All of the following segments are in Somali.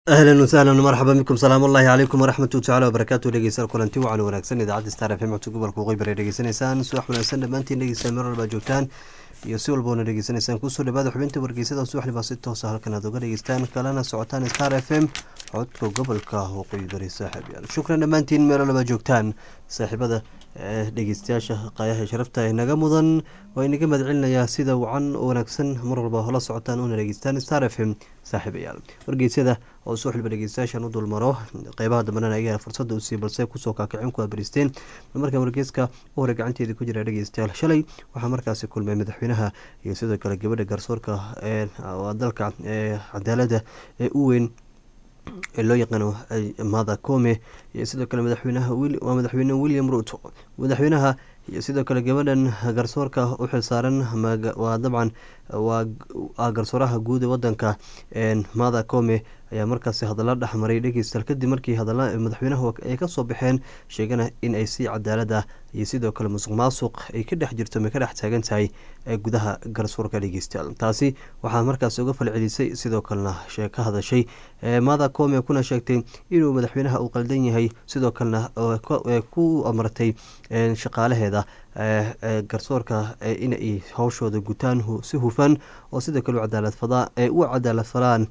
ahlan wasahlan marxaba bikum salaam ullahi calaykum waraxmatu tacala wabarakaatu dhegeystayaal kulanti wacan wanaagsan idaacadda star f m codka gobolka waqooyi bari dhegeysanaysaan subax wanaagsan dhammaantiin dhegeystayaal meel walbaa joogtaan iyo si walboona dhegeysanaysaan kusoo dhawaada xubinta wargeysada subaxdibaa si toosa halkan aad uga dhegeystaan kalena socotaan star f m codka gobolka waqooyi bari saaxiibyaal shukran dhammaantiin meel walbaa joogtaan saaxiibada dhegeystayaasha qaayaha sharafta ee naga mudan waa inaga mahad celinayaa sida wacan oo wanaagsan mar walba hola socotaan una dhegeystaan star f m saaxiibayaal wargeysyada oo soo xilba dhegeystayaashan u dulmaro qeybaha dambena ayaga fursada usii balse kusoo kaakicin ku abaristeen markaa wargeyska u hore gacanteedii ku jira dhegeystayaal shalay waxaa markaasi kulmay madaxweynaha iyo sidoo kale gabadha garsoorka ee dalka ee cadaalada ee u weyn ee loo yaqaano mada come iyo sidoo kale madaxweynaha waa madaxweyne william ruto madaxweynaha iyo sidoo kale gabadhan garsoorka u xilsaaran waa dabcan waa garsooraha guud ee wadanka mada come ayaa markaasi hadalla dhexmaray dhegeystayaal kadib markii hadalla madaxweynaha ay kasoo baxeen sheegana in ay si cadaalad ah iyo sidoo kale musuq maasuq ay ka dhex jirto may ka dhex taagan tahay gudaha garsoorka dhegeystayaal taasi waxaa markaas uga falcelisay sidoo kalena ka hadashay mada come kuna sheegtay inuu madaxweynaha uu qaldan yahay sidoo kalena ku amartay shaqaalaheeda garsoorka inay howshooda gutaan si hufan oo sidoo kale u cadaalad falaan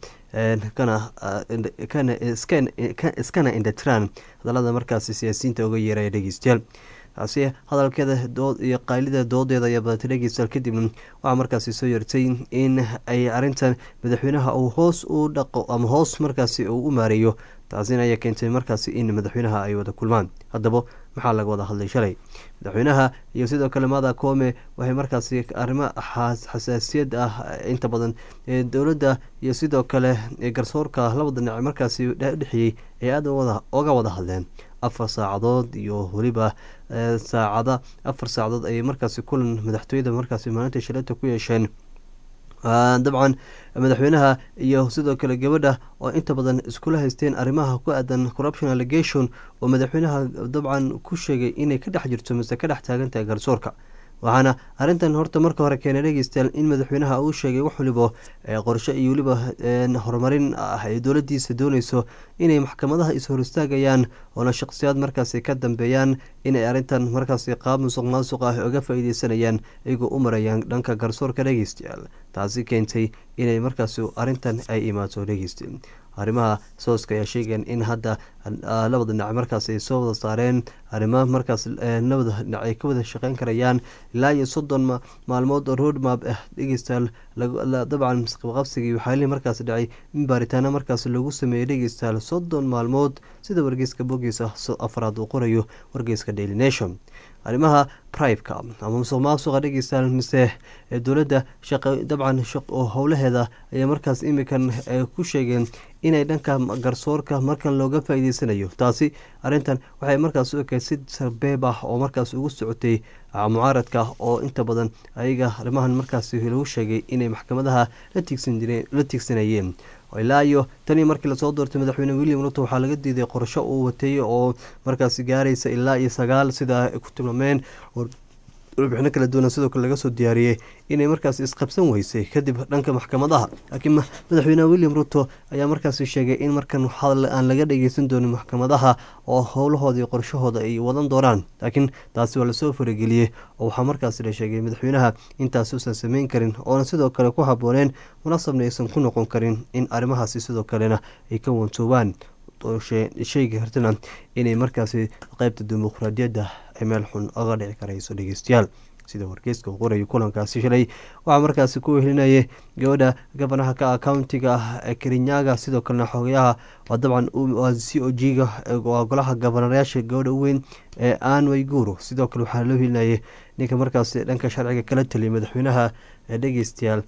iskana indhatiraan hadalada markaasi siyaasiyiinta uga yeeraya dhegeystayaal taasi hadalkeeda iyo qaylida doodeeda ayaa badatay dhegeystayaal kadibna waxaa markaasi soo yartay in ay arintan madaxweynaha uu hoos u dhaqo ama hoos markaasi uu u maareeyo taasina ayaa keentay markaasi in madaxweynaha ay wada kulmaan haddaba maxaa laga wada hadlay shalay madaxweynaha iyo sidoo kale mada come waxay markaasi arrimo xasaasiyad ah inta badan dowladda iyo sidoo kale garsoorka labada dhinac markaasi udhexeeyey ay aada oga wada hadleen afar saacadood iyo weliba saacada afar saacadood ayay markaasi kulan madaxtooyada markaasi maalinta shaleeta ku yeesheen dabcan madaxweynaha iyo sidoo kale gabadha oo inta badan iskula haysteen arrimaha ku aadan corruption allegation oo madaxweynaha dabcan ku sheegay inay ka dhex jirto mise ka dhex taagan tahay garsoorka waxaana arrintan horta marka hore keenay dhegeystayaal in madaxweynaha uu sheegay wax waliba qorshe iyo weliba horumarin ah ay dowladiisa dooneyso inay maxkamadaha is-hor istaagayaan oona shaqsiyaad markaasi ka dambeeyaan inay arrintan markaasi qaab musuq maasuq ah oga faa-ideysanayaan iyagoo u marayaan dhanka garsoorka dhegeystayaal taasi keentay inay markaasi arrintan ay imaato dhegeysta arrimaha sooska ayaa sheegeen in hadda labada dhinac markaas ay soo wada saareen arrimo markaas labada dhinac ay ka wada shaqeyn karayaan ilaa iyo soddon maalmood oo road map ah dhegeystayaal dabcan qabqabsigii waxaalihii markaas dhacay in baaritaano markaas lagu sameeyey dhegeystayaal soddon maalmood sida wargeyska bogiisa afraad uu qorayo wargeyska daily nation arrimaha priveka ama musuq maasuqa dhegeystayaal mise dowladda dabcan howlaheeda ayaa markaas imikan ku sheegeen inay dhanka garsoorka markan looga faa-iideysanayo taasi arrintan waxay markaas u ekeyd si sarbeeb ah oo markaas ugu socotay mucaaradka oo inta badan ayaga arrimahan markaas lagu sheegay inay maxkamadaha la tiigsanayeen ilaa iyo tanii markii lasoo doortay madaxweyne william ruto waxaa laga diiday qorsho uu wateeyey oo markaasi gaaraysa ilaa iyo sagaal sida ay ku tilmaameen warbixino kala duwana sidoo kale laga soo diyaariyey inay markaas isqabsan weysay kadib dhanka maxkamadaha laakiin madaxweyne william ruto ayaa markaasi sheegay in markan hadal aan laga dhageysan doonin maxkamadaha oo howlahooda iyo qorshahooda ay wadan doonaan laakiin taasi waa lasoo farageliyey oo waxaa markaasi la sheegay madaxweynaha intaasi usan sameyn karin oona sidoo kale ku habooneen munaasabna aysan ku noqon karin in arrimahaasi sidoo kalena ay ka wantoobaan sheegi kartana inay markaasi qeybta dimuqraadiyadda ay meel xun oga dhici karayso dhegeystayaal sida wargeyska uu qorayo kulankaasi shalay waxaa markaasi ku wehelinayay gabadha gabanaha ka countiga ah kerinyaga sidoo kalena xogayaha waa dabcan c o g ga waa golaha gabanayaasha gabadha u weyn ee an wayguru sidoo kale waxaa loo helinayay ninka markaasi dhanka sharciga kala taliyay madaxweynaha dhegeystayaal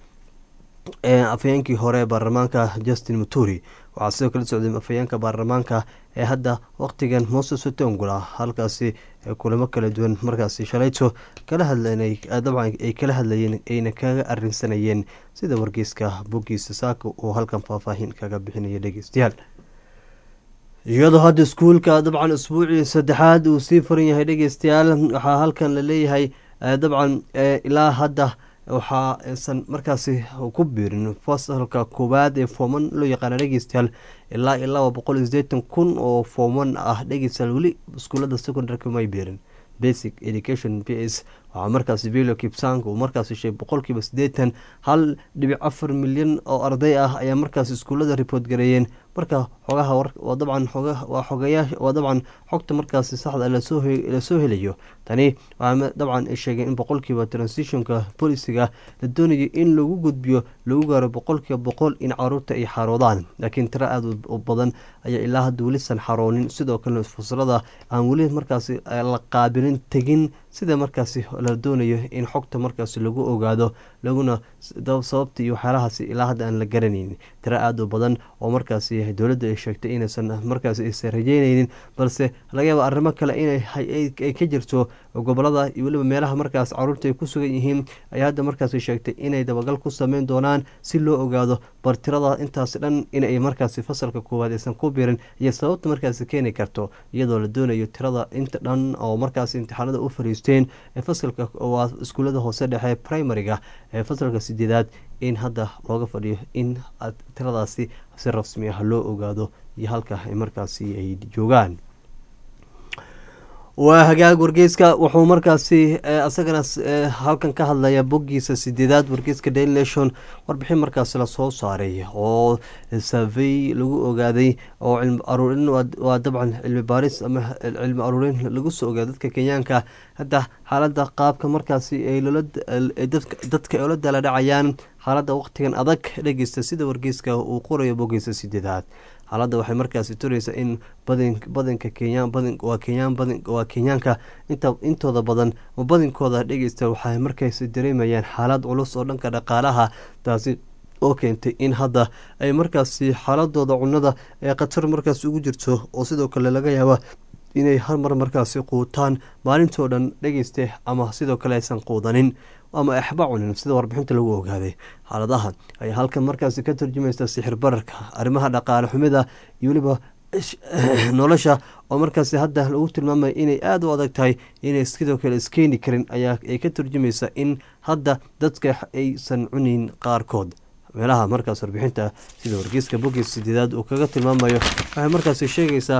afhayeenkii hore ee baarlamaanka justin muturi waxaa sidoo kala socday afhayeenka baarlamaanka ee hadda waqtigan moses otongula halkaasi kulamo kala duwan markaasi shalayto kala hadlanay dabcan ay kala hadlayeen ayna kaga arinsanayeen sida wargeyska boggiisa saaka uu halkan faahfaahin kaga bixinaya dhegeystayaal iyadoo hadda iskuulka dabcan isbuucii saddexaad uu sii furan yahay dhegeystayaal waxaa halkan la leeyahay dabcan ilaa hadda waxa aysan markaasi ku biirin fasalka koowaad ee fooman loo yaqaana dhegeystayaal ilaa iyo laba boqol iyo sideetan kun oo fooman ah dhegeystayaal weli iskuulada secondarka may biirin basic education b s waxaa markaasi velo kipsang uu markaasi sheegay boqolkiiba siddeetan hal dhibic afar milyan oo arday ah ayaa markaasi iskuullada report gareeyeen marka xogaha waa dabcan waa xogayaa waa dabcan xogta markaasi saxda lasoo helayo tani waxaa dabcan ay sheegeen in boqolkiiba transitionka bolisiga la doonayo in lagu gudbiyo lagu gaaro boqolkiiba boqol in caruurta ay xaroodaan laakiin tiro aada u badan ayaa ilaa hadda welisan xaroonin sidoo kalena fasalada aan weli markaasi la qaabilin tegin sida markaasi la doonayo in xogta markaasi lagu ogaado laguna sababta iyo waxyaalahaasi ilaa hadda aan la garanaynin tiro aada u badan oo markaasi dowladda ay sheegtay inaysan markaasi aysan rajeynaynin balse laga yaaba arrimo kale inay ka jirto gobolada iyo weliba meelaha markaas caruurta ay ku sugan yihiin ayaa hadda markaasi sheegtay inay dabagal ku sameyn doonaan si loo ogaado bar tirada intaasi dhan inay markaasi fasalka koowaad aysan ku birin iyo sababta markaasi keeni karto iyadoo la doonayo tirada inta dhan oo markaasi imtixaanada u fariisteen ee fasalka waa iskuullada hoose dhexe primariga ee fasalka sideedaad in hadda looga fadhiyo in tiradaasi si rasmi ah loo ogaado iyo halka ay markaasi ay joogaan waa hagaag wargeyska wuxuu markaasi isagana halkan ka hadlaya boggiisa sideedaad wargeyska daily nation warbixin markaasi lasoo saaray oo savey lagu ogaaday oo cilmi aruurin waa dabcan cilmi baaris ama cilmi aruurin lagu soo ogaaday dadka kenyaanka hadda xaaladda qaabka markaasi ay dadka ay ola dala dhacayaan xaaladda waqtigan adag dhegeysta sida wargeyska uu qorayo boggiisa sideedaad xaaladda waxay markaasi turaysaa in badanka kenya waa kenyaan waa kenyaanka intooda badan badinkooda dhegeysta waxay markaasi dareemayaan xaalad culus oo dhanka dhaqaalaha taasi oo keentay in hadda ay markaasi xaaladooda cunada ee khatar markaasi ugu jirto oo sidoo kale laga yaaba inay hal mar markaasi quutaan maalintoo dhan dhegeyste ama sidoo kale aysan quudanin ama axba cunin sida warbixinta lagu ogaaday xaaladaha ayaa halkan markaasi ka turjumaysa sixir bararka arrimaha dhaqaale xumida iyo weliba nolosha oo markaasi hadda lagu tilmaamaya inay aada u adag tahay inay sidoo kale iskeeni karin ayaa ay ka turjumaysa in hadda dadka aysan cunin qaarkood meelaha markaas warbixinta sida wargeyska bogis sideedaad uu kaga tilmaamayo waxay markaasi sheegaysaa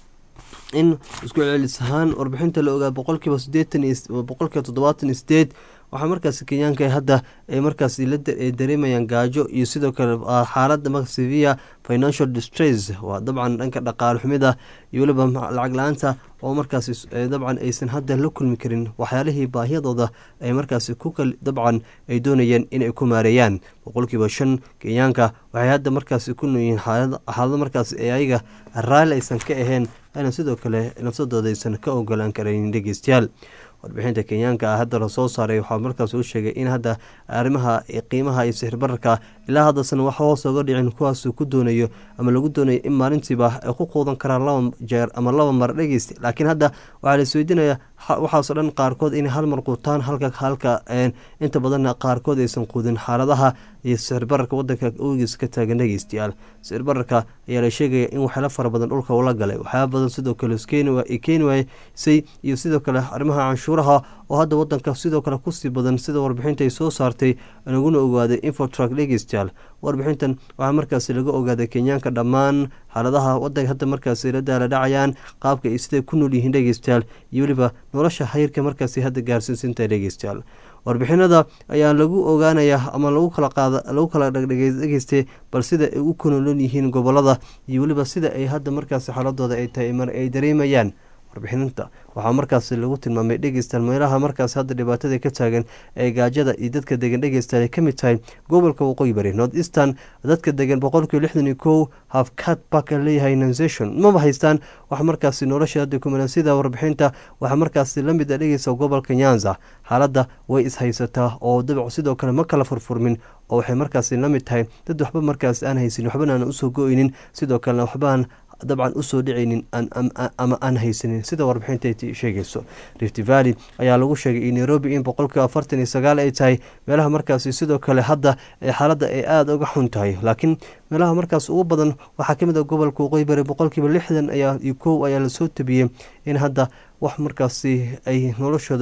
in isku celis ahaan warbixinta la ogaa boqolkiiba sideetan boqolkiiba toddobaatan iyo sideed waxaa markaasi kenyaanka hadda ay markaasi ay dareemayaan gaajo iyo sidoo kale xaalada maxsevia financial distress waa dabcan dhanka dhaqaale xumida iyo weliba lacag la-aanta oo markaasi dabcan aysan hadda la kulmi karin waxyaalihii baahiyadooda ay markaasi ku dabcan ay doonayeen inay ku maareeyaan boqolkiiba shan kenyaanka waxay hadda markaasi ku noolyihiin xaalado markaasi ee ayaga raalli aysan ka ahayn ayna sidoo kale nafsadooda aysan ka ogolaan karayn dhegeystayaal warbixinta kenyaanka ah hadda lasoo saaray waxaa markaas uu sheegay in hadda arrimaha qiimaha iyo sixir bararka ilaa haddaasan wax hoos oga dhicin kuwaasuu ku doonayo ama lagu doonayo in maalintiiba ay ku quudan karaan laba jeer ama laba mar dhegeysta laakiin hadda waxaa la isweydiinaya waxaasoo dhan qaarkood inay hal mar quutaan halka halka inta badanna qaarkood aysan quudin xaaladaha iyo sixir bararka wadanka ogiis ka taagan dhegeystayaal sixir bararka ayaa la sheegaya in waxyaalo fara badan dhulka ula galay waxyaala badan sidoo kale keeni waysay iyo sidoo kale arrimaha canshuuraha oo hadda wadanka sidoo kale kusii badan sida warbixinta ay soo saartay laguna ogaaday infotrak dhegeystayaal warbixintan waxaa markaasi laga ogaaday kenyaanka dhammaan xaaladaha wadanka hadda markaasi la daala dhacayaan qaabka ay siday ku nool yihiin dhegeystayaal iyo weliba nolosha xayirka markaasi hadda gaarsiinsinta dhegeystayaal warbixinada ayaa lagu ogaanayaa ama lagu kala qaada lagu kala dhegdhegeystay bal sida ay u kunolon yihiin gobolada iyo weliba sida ay hadda markaasi xaaladooda ay tahay mar ay dareemayaan warbixinta waxaa markaasi lagu tilmaamay dhegeystaan meelaha markaas hadda dhibaatada ka taagan ee gaajada iyo dadka degan dhegeystaan ay ka mid tahay gobolka waqooyi bari north eastern dadka degan boqolkiiba lixdan iyo kow hafcad baka leeyahay nonsation maba haystaan wax markaasi nolosha hadda kumalan sida warbixinta waxaa markaasi lamid a dhegeysa gobolka nyanza xaaladda way ishaysataa oo dabic sidoo kale ma kala furfurmin oo waxay markaasi la mid tahay dad waxba markaasi aan haysin waxbana aan usoo go-ynin sidoo kalena waxbaan dabcan usoo dhicaynin ama aan haysanin sida warbixinta sheegayso rift valley ayaa lagu sheegay in nairobi in boqolkiiba afartan iyo sagaal ay tahay meelaha markaasi sidoo kale hadda xaaladda ay aada uga xun tahay laakiin meelaha markaas ugu badan waxaa kamid a gobolka waqooyi bari boqolkiiba lixdan ayaa iyo kow ayaa lasoo tabiyey in hadda wax markaasi ay noloshooda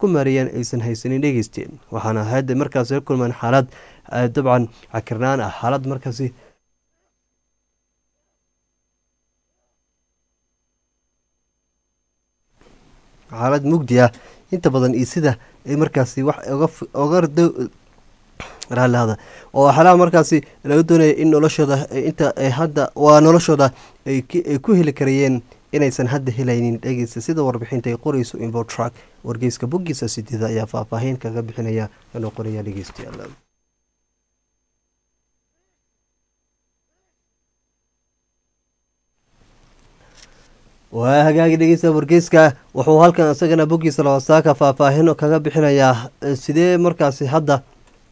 ku maareeyaan aysan haysanin dhegeysteen waxaana hadda markaasi la kulmaan xaalad dabcan cakirnaan ah xaalad markaasi xaalad mugdi ah inta badan iyo sida ay markaasi wax oga raallihada oo xalaha markaasi laga doonaya in noloshooda inta hadda waa noloshooda ay ku heli karayeen inaysan hadda helaynin dhegeysta sida warbixinta ay qoreyso imbotrack wargeyska boggiisa sideeda ayaa faahfaahin kaga bixinaya inuu qoraya dhegeystayaal waa hagaagi dhegeysta wargeyska wuxuu halkan isagana boggiisa labasaaka faahfaahin kaga bixinayaa sidee markaasi hadda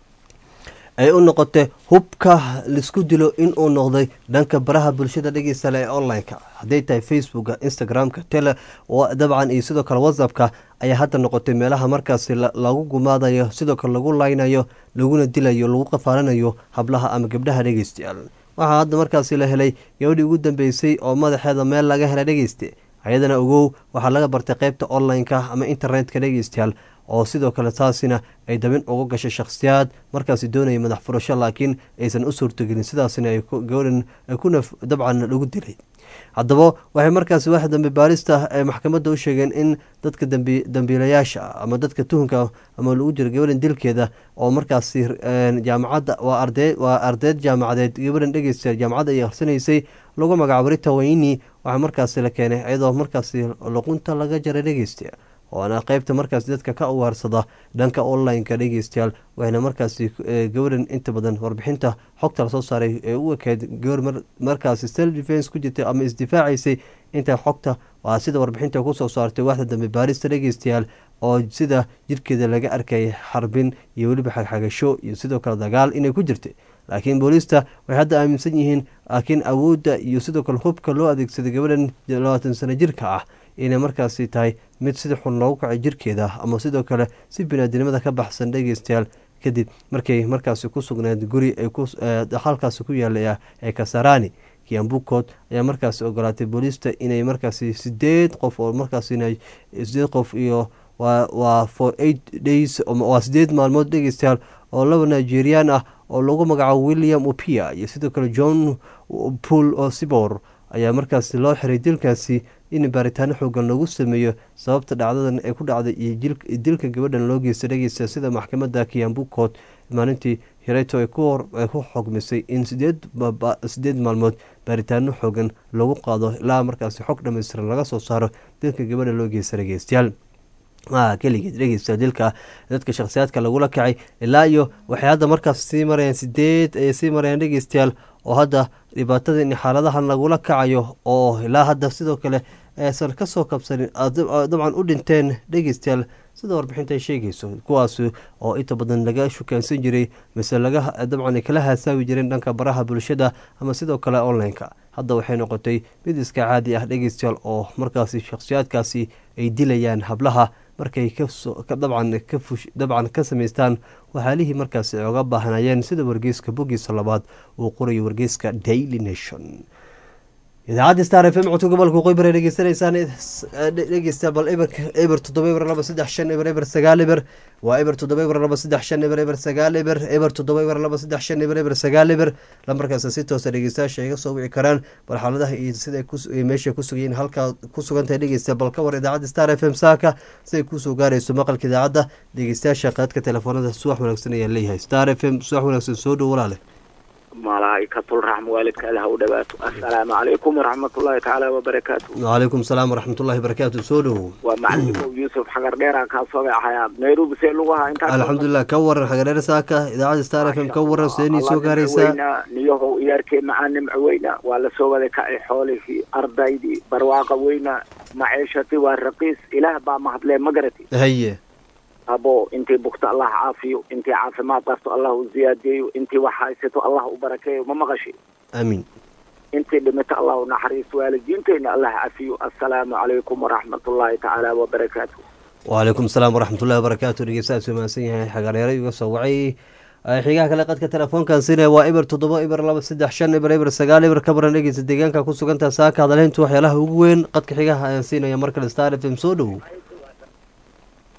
ay u noqotay hubka laisku dilo inuu noqday dhanka baraha bulshada dhegeystale ee online-ka hadday tahay facebooka instagram-ka tele dabcan iyo sidoo kale whatsappka ayaa hadda noqotay meelaha markaasi lagu gumaadayo sidoo kale lagu laynayo laguna dilayo lagu qafaalanayo hablaha ama gabdhaha dhegeystayaal waxaa hadda markaasi la helay gabadhii ugu dambeysay oo madaxeeda meel laga helay dhegeyste ayadana ogow waxaa laga bartay qeybta online-ka ama internetka dhegeystayaal oo sidoo kale taasina ay dabin uga gashay shakhsiyaad markaasi doonaya madax furasho laakiin aysan u suurtogelin sidaasina ay gabadhan kuna dabcan lagu dilay haddaba waxay markaasi wax dambe baarista ay maxkamadda u sheegeen in dadka dambiilayaasha ama dadka tuhunka ama lagu jiro gabadhan dilkeeda oo markaasi jaamacadda waa ardeyd jaamacadeed gabadhan dhegeysta jaamacadda ay akhrisanaysay lagu magacaabo rita wayni waxaa markaasi la keenay iyadoo markaasi luqunta laga jaray dhegeysta waana qeybta markaasi dadka ka uwaarsada dhanka online-ka dhegeystayaal waxayna markaasi gabadhan inta badan warbixinta xogta lasoo saaray ee u ekeyd gabar markaasi self defence ku jirtay ama isdifaacaysay inta xogta waa sida warbixinta kusoo saartay waxda dambe baarista dhegeystayaal oo sida jirkeeda laga arkayay xarbin iyo weliba xagxagasho iyo sidoo kale dagaal inay ku jirtay laakiin booliista waxay hadda aaminsan yihiin laakiin awoodda iyo sidoo kale hubka loo adeegsaday gabadhan labaatan sano jirka ah inay markaasi tahay mid sida xun loogu kacay jirkeeda ama sidoo kale si binaadinimada ka baxsan dhegeystayaal kadib markay markaasi ku sugnayd guri halkaasi ku yaala ee kasarani kiambukood ayaa markaasi ogolaatay booliista inay markaasi sideed qof oo markaas sideed qof iyo waa for eight days waa sideed maalmood dhegeystayaal oo laba nigerian ah oo lagu magacaabo william opia iyo sidoo kale john pool o sibor ayaa markaasi loo xiray dilkaasi in baaritaano xoogan lagu sameeyo sababta dhacdadan ee ku dhacday iyo dilka gabadhan loo geysta dhegeysta sida maxkamadda kiambukood maalintii hireto ay ku xogmisay in sideed maalmood baaritaano xoogan lagu qaado ilaa markaasi xog dhammaystiran laga soo saaro dilka gabadha loo geysta dhegeystayaal keligeed dhegeysta dilka dadka shakhsiyaadka lagula kacay ilaa iyo waxay hadda markaas sii marayaan sideed ayay sii marayaan dhegeystayaal oo hadda dhibaatada in xaaladahan lagula kacayo oo ilaa hadda sidoo kale aysan kasoo kabsanin dabcan u dhinteen dhegeystayaal sida warbixinta ay sheegayso kuwaas oo inta badan laga shukaansan jiray mise laga dabcan kala haasaawi jireen dhanka baraha bulshada ama sidoo kale online-ka hadda waxay noqotay mid iska caadi ah dhegeystayaal oo markaasi shakhsiyaadkaasi ay dilayaan hablaha markay dabcan ka samaystaan waxaalihii markaasi ay oga baahnayeen sida wargeyska boggiisa labaad uu qorayo wargeyska daily nation idaacadda star f m codka gobolka qoybar ay dhegeysanaysaan dhegeysta bal eber eber toddoba eber laba saddex shan eber eber sagaal eber waa eber toddoba eber laba saddex shan eber eber sagaal eber eber toddoba eber laba saddex shan eber eber sagaal eber lambarkaas si toosa dhegeystayaasha iga soo wici karaan bal xaaladaha iyo sida meesha ku sugayiin halkaa ku sugantahay dhegeysta bal ka war idaacadda star f m saaka siday kusoo gaarayso maqalka idaacadda dhegeystayaasha qaadka telefoonada subax wanaagsan ayaa leeyahay star f m subax wanaagsan soo dhow walaale malaaikatul raxma waalidka allah u dhawaato assalaamu calaykum waraxmatullaahi tacaala wabarakaatu wacalaykum salaam waraxmatullahi barakaatu soo dhowow waa macalimow yuusuf xagar dheeraan kaa soo gacayaa nairobi see lagu ahaa intaa alxamdulilah ka waran xagareer saaka idaacadda star f m ka waran seenii soo gaaraysaa niyahow iyaarkee macaa nimco weyna waa lasoo wada kacay xoolihii ardaydii barwaaqa weyna maciishati waa raqiis ilaah baa mahadlee ma garati haye abo intii bugto allah caafiyo intii caafimaad qabto allah u ziyaadeeyo intii wax haysato allah u barakeeyo ma maqashi amiin intii dhimito allah u naxariisto waalidiinteyna allah cafiyo assalaamu calaykum waraxmatullaahi tacaala wabarakaatu wacalaykum asalaam waraxmatullahi wabarakaatu dhegeystaas mahadsan yahay xagareero iga soo wacay xigaha kale qadka telefoonkan sina waa eber toddoba eber laba saddex shan eber eber sagaal eber ka baran dhegeysta deegaanka ku sugantaha saaka hadaleyntu waxyaalaha ugu weyn qadka xigaha ayaan siinaya mar kale star f m soo dhowow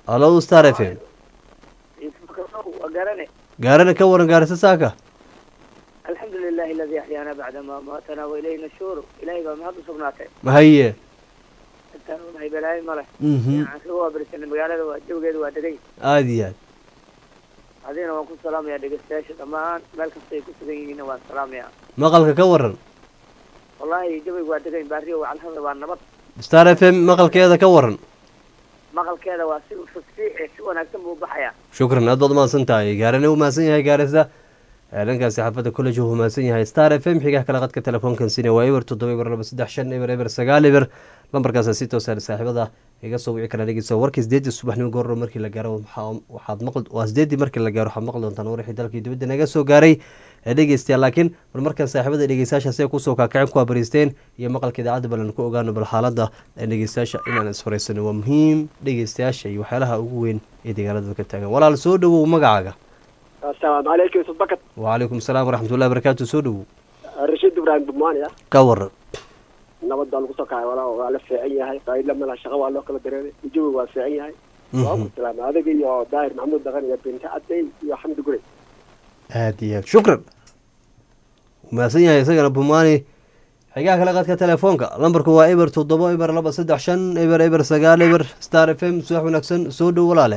alo star f m waa garane gaarana ka waran gaarisa saaka alxamdu lilahi aladi axyaana bacda ma maatana wa ilayhi nashuuru ilahay baa mahad u sugnaatay mahaye intaan unahay balaayo male mhm waxaan kaga waabarisanay magaalada waa jawgeeda waa degay aada iyo aad adigana waan ku salaamayaa dhegeystayaasha dhammaan meel kasta ay ku sugan yihiinna waan salaamayaa maqalka ka waran wallahi jawayga waa degayn baariyo wacalhada waa nabad star f m maqalkeeda ka waran maqalkeeda waa si fasfiici si wanaagsan buu baxayaa shukran aad baad umahadsan tahay gaarana u mahadsan yahay gaarisa ee dhankaasi xaafadda college uu mahadsan yahay star f m xigaha kale qadka telefoonkan sine waa eber toddoba eber laba saddex shan eber eber sagaal eber lambarkaasa si toosa saaxiibada iga soo wici kara dhegeysa warkii sideedii subaxnimo goorro markii la gaaro waxaa- waxaad maqli waa sideedii markii la gaaro waxaad maqli doontaan warixii dalkii dibadda naga soo gaaray ee dhegeystayaal laakiin bal markan saaxiibada dhegeystayaasha siday kusoo kaakaceen ku abariisteen iyo maqalka idaacadda balan ku ogaano bal xaaladda ee dhegeystayaasha inaan isfaraysano waa muhiim dhegeystayaasha iyo waxyaalaha ugu weyn ee deegaanada ka taagan walaal soo dhowow magacaaga asalaamu calaykum yusuf bakat wacalaykum salaam waraxmatullahi barakaatu soo dhowow rashiid ibraahim bumania ka waran nabad baa lagu soo kacay walaa waa la fiican yahay qaayla mala shaqa waa loo kala dareeray jawi waa fiican yahay waa ku salaamay adiga iyo daahir maxamuud daqan iyo binti cadey iyo xamdi gurey aad iyo aad shukran umahadsan yahay isagana bumaani xigaha kale qadka telefoonka lambarku waa eber toddoba eber laba saddex shan eber eber sagaal eber star f m subax wanaagsan soo dhow walaale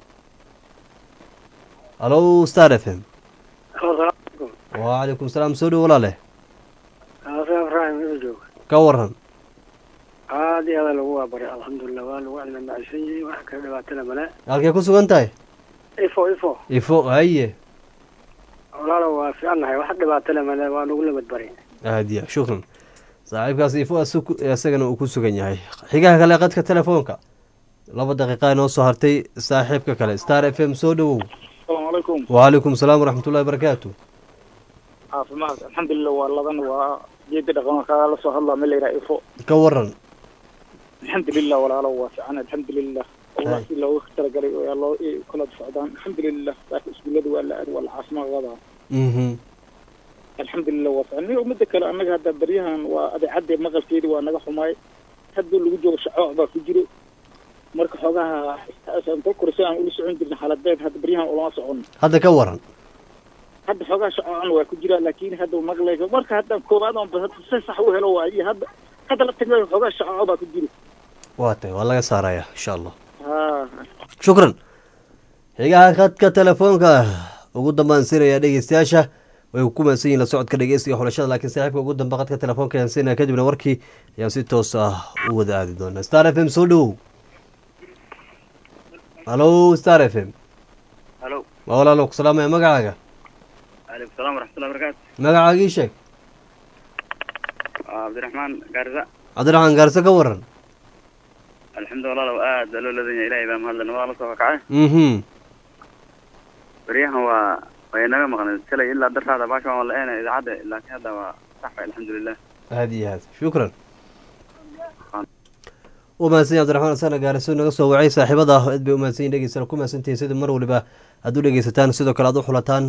halo star f m wacalaykum salaam soo dhow walaale ibrahim joog ka waran aad iyo aada lagu waabaray alxamdulilah waa lagu cilmi macsan yahay wax kala dhibaatana male halkay ku sugan tahay ifo ifo ifo haye walaalo waa fiicannahay wax dhibaatana male waa lagu lamad baray aad iyo aad shukran saaxiibkaas ifo asu- isagana uu ku sugan yahay xigaha kale qadka telefoonka laba daqiiqa inoo soo hartay saaxiibka kale star f m soo dhowow asalaamu calaykum wacalaykum salaam waraxmatullahi barakaatu caafimaad alxamdulilah waa ladan waa geedi dhaqan kaga la soo hadlaa ma layidhaha ifo ka waran alxamdulilah walaalo waa fiican alxamdulilah allah si loogu talagalay oo loo kala socdaan alxamdulilah saaka iskuullada waa la aad waa la caafimaad wadaa mhm alxamdulilah waa fiican niyo midda kale annaga hadda baryahan waa adeecadde maqalkeedi waa naga xumaay hadduu lagu joogo shacooc baa ku jiro marka xoogaha inta korisa aan ula socon jirna xaaladeed hadda baryahan ulama socon hadda ka waran hadda xoogaa shacoocan waa ku jira laakiin hadda maqlayso marka hadda koobaad on hadda si sax u helo waa iyo hadda hadda la tagnayo xoogaa shacooco baa ku jiro waa tahay waa laga saaraya insha allah ha shukran xigaha khadka telefoonka ugu dambaan siinaya dhegeystayaasha way ku mahadsan yihin la socodka dhegeysiga xulashada laakiin saaxiibka ugu dambe khadka telefoonka ayaan siinaya kadibna warkii ayaan si toos ah u wada aadi doonaa star f m soo dhowow halo star f m halo waa walaalo ku salaamaya magacaaga calaykum salaam waraxmatullahi barakaatu magacaagii sheeg waa cabdiraxmaan gaarisa cabdiraxmaan gaarse ka waran alxamdu walaalow aad baa loo ladan yahay ilaahay baa mahadlan waa la soo kakacay mhm baryahan waa way naga maqnay shalay ilaa dartaada baasha waan la-eena idaacadda laakiin hadda waa sax way alxamdulilah aada iyo aad shukran u mahadsan yahay cabdiraxmaan asana gaariso naga soo wacay saaxiibada aad bay u mahadsan yihin dhegeystayaal ku mahadsantihiin sida mar waliba aad u dhegeysataan sidoo kale aad u xulataan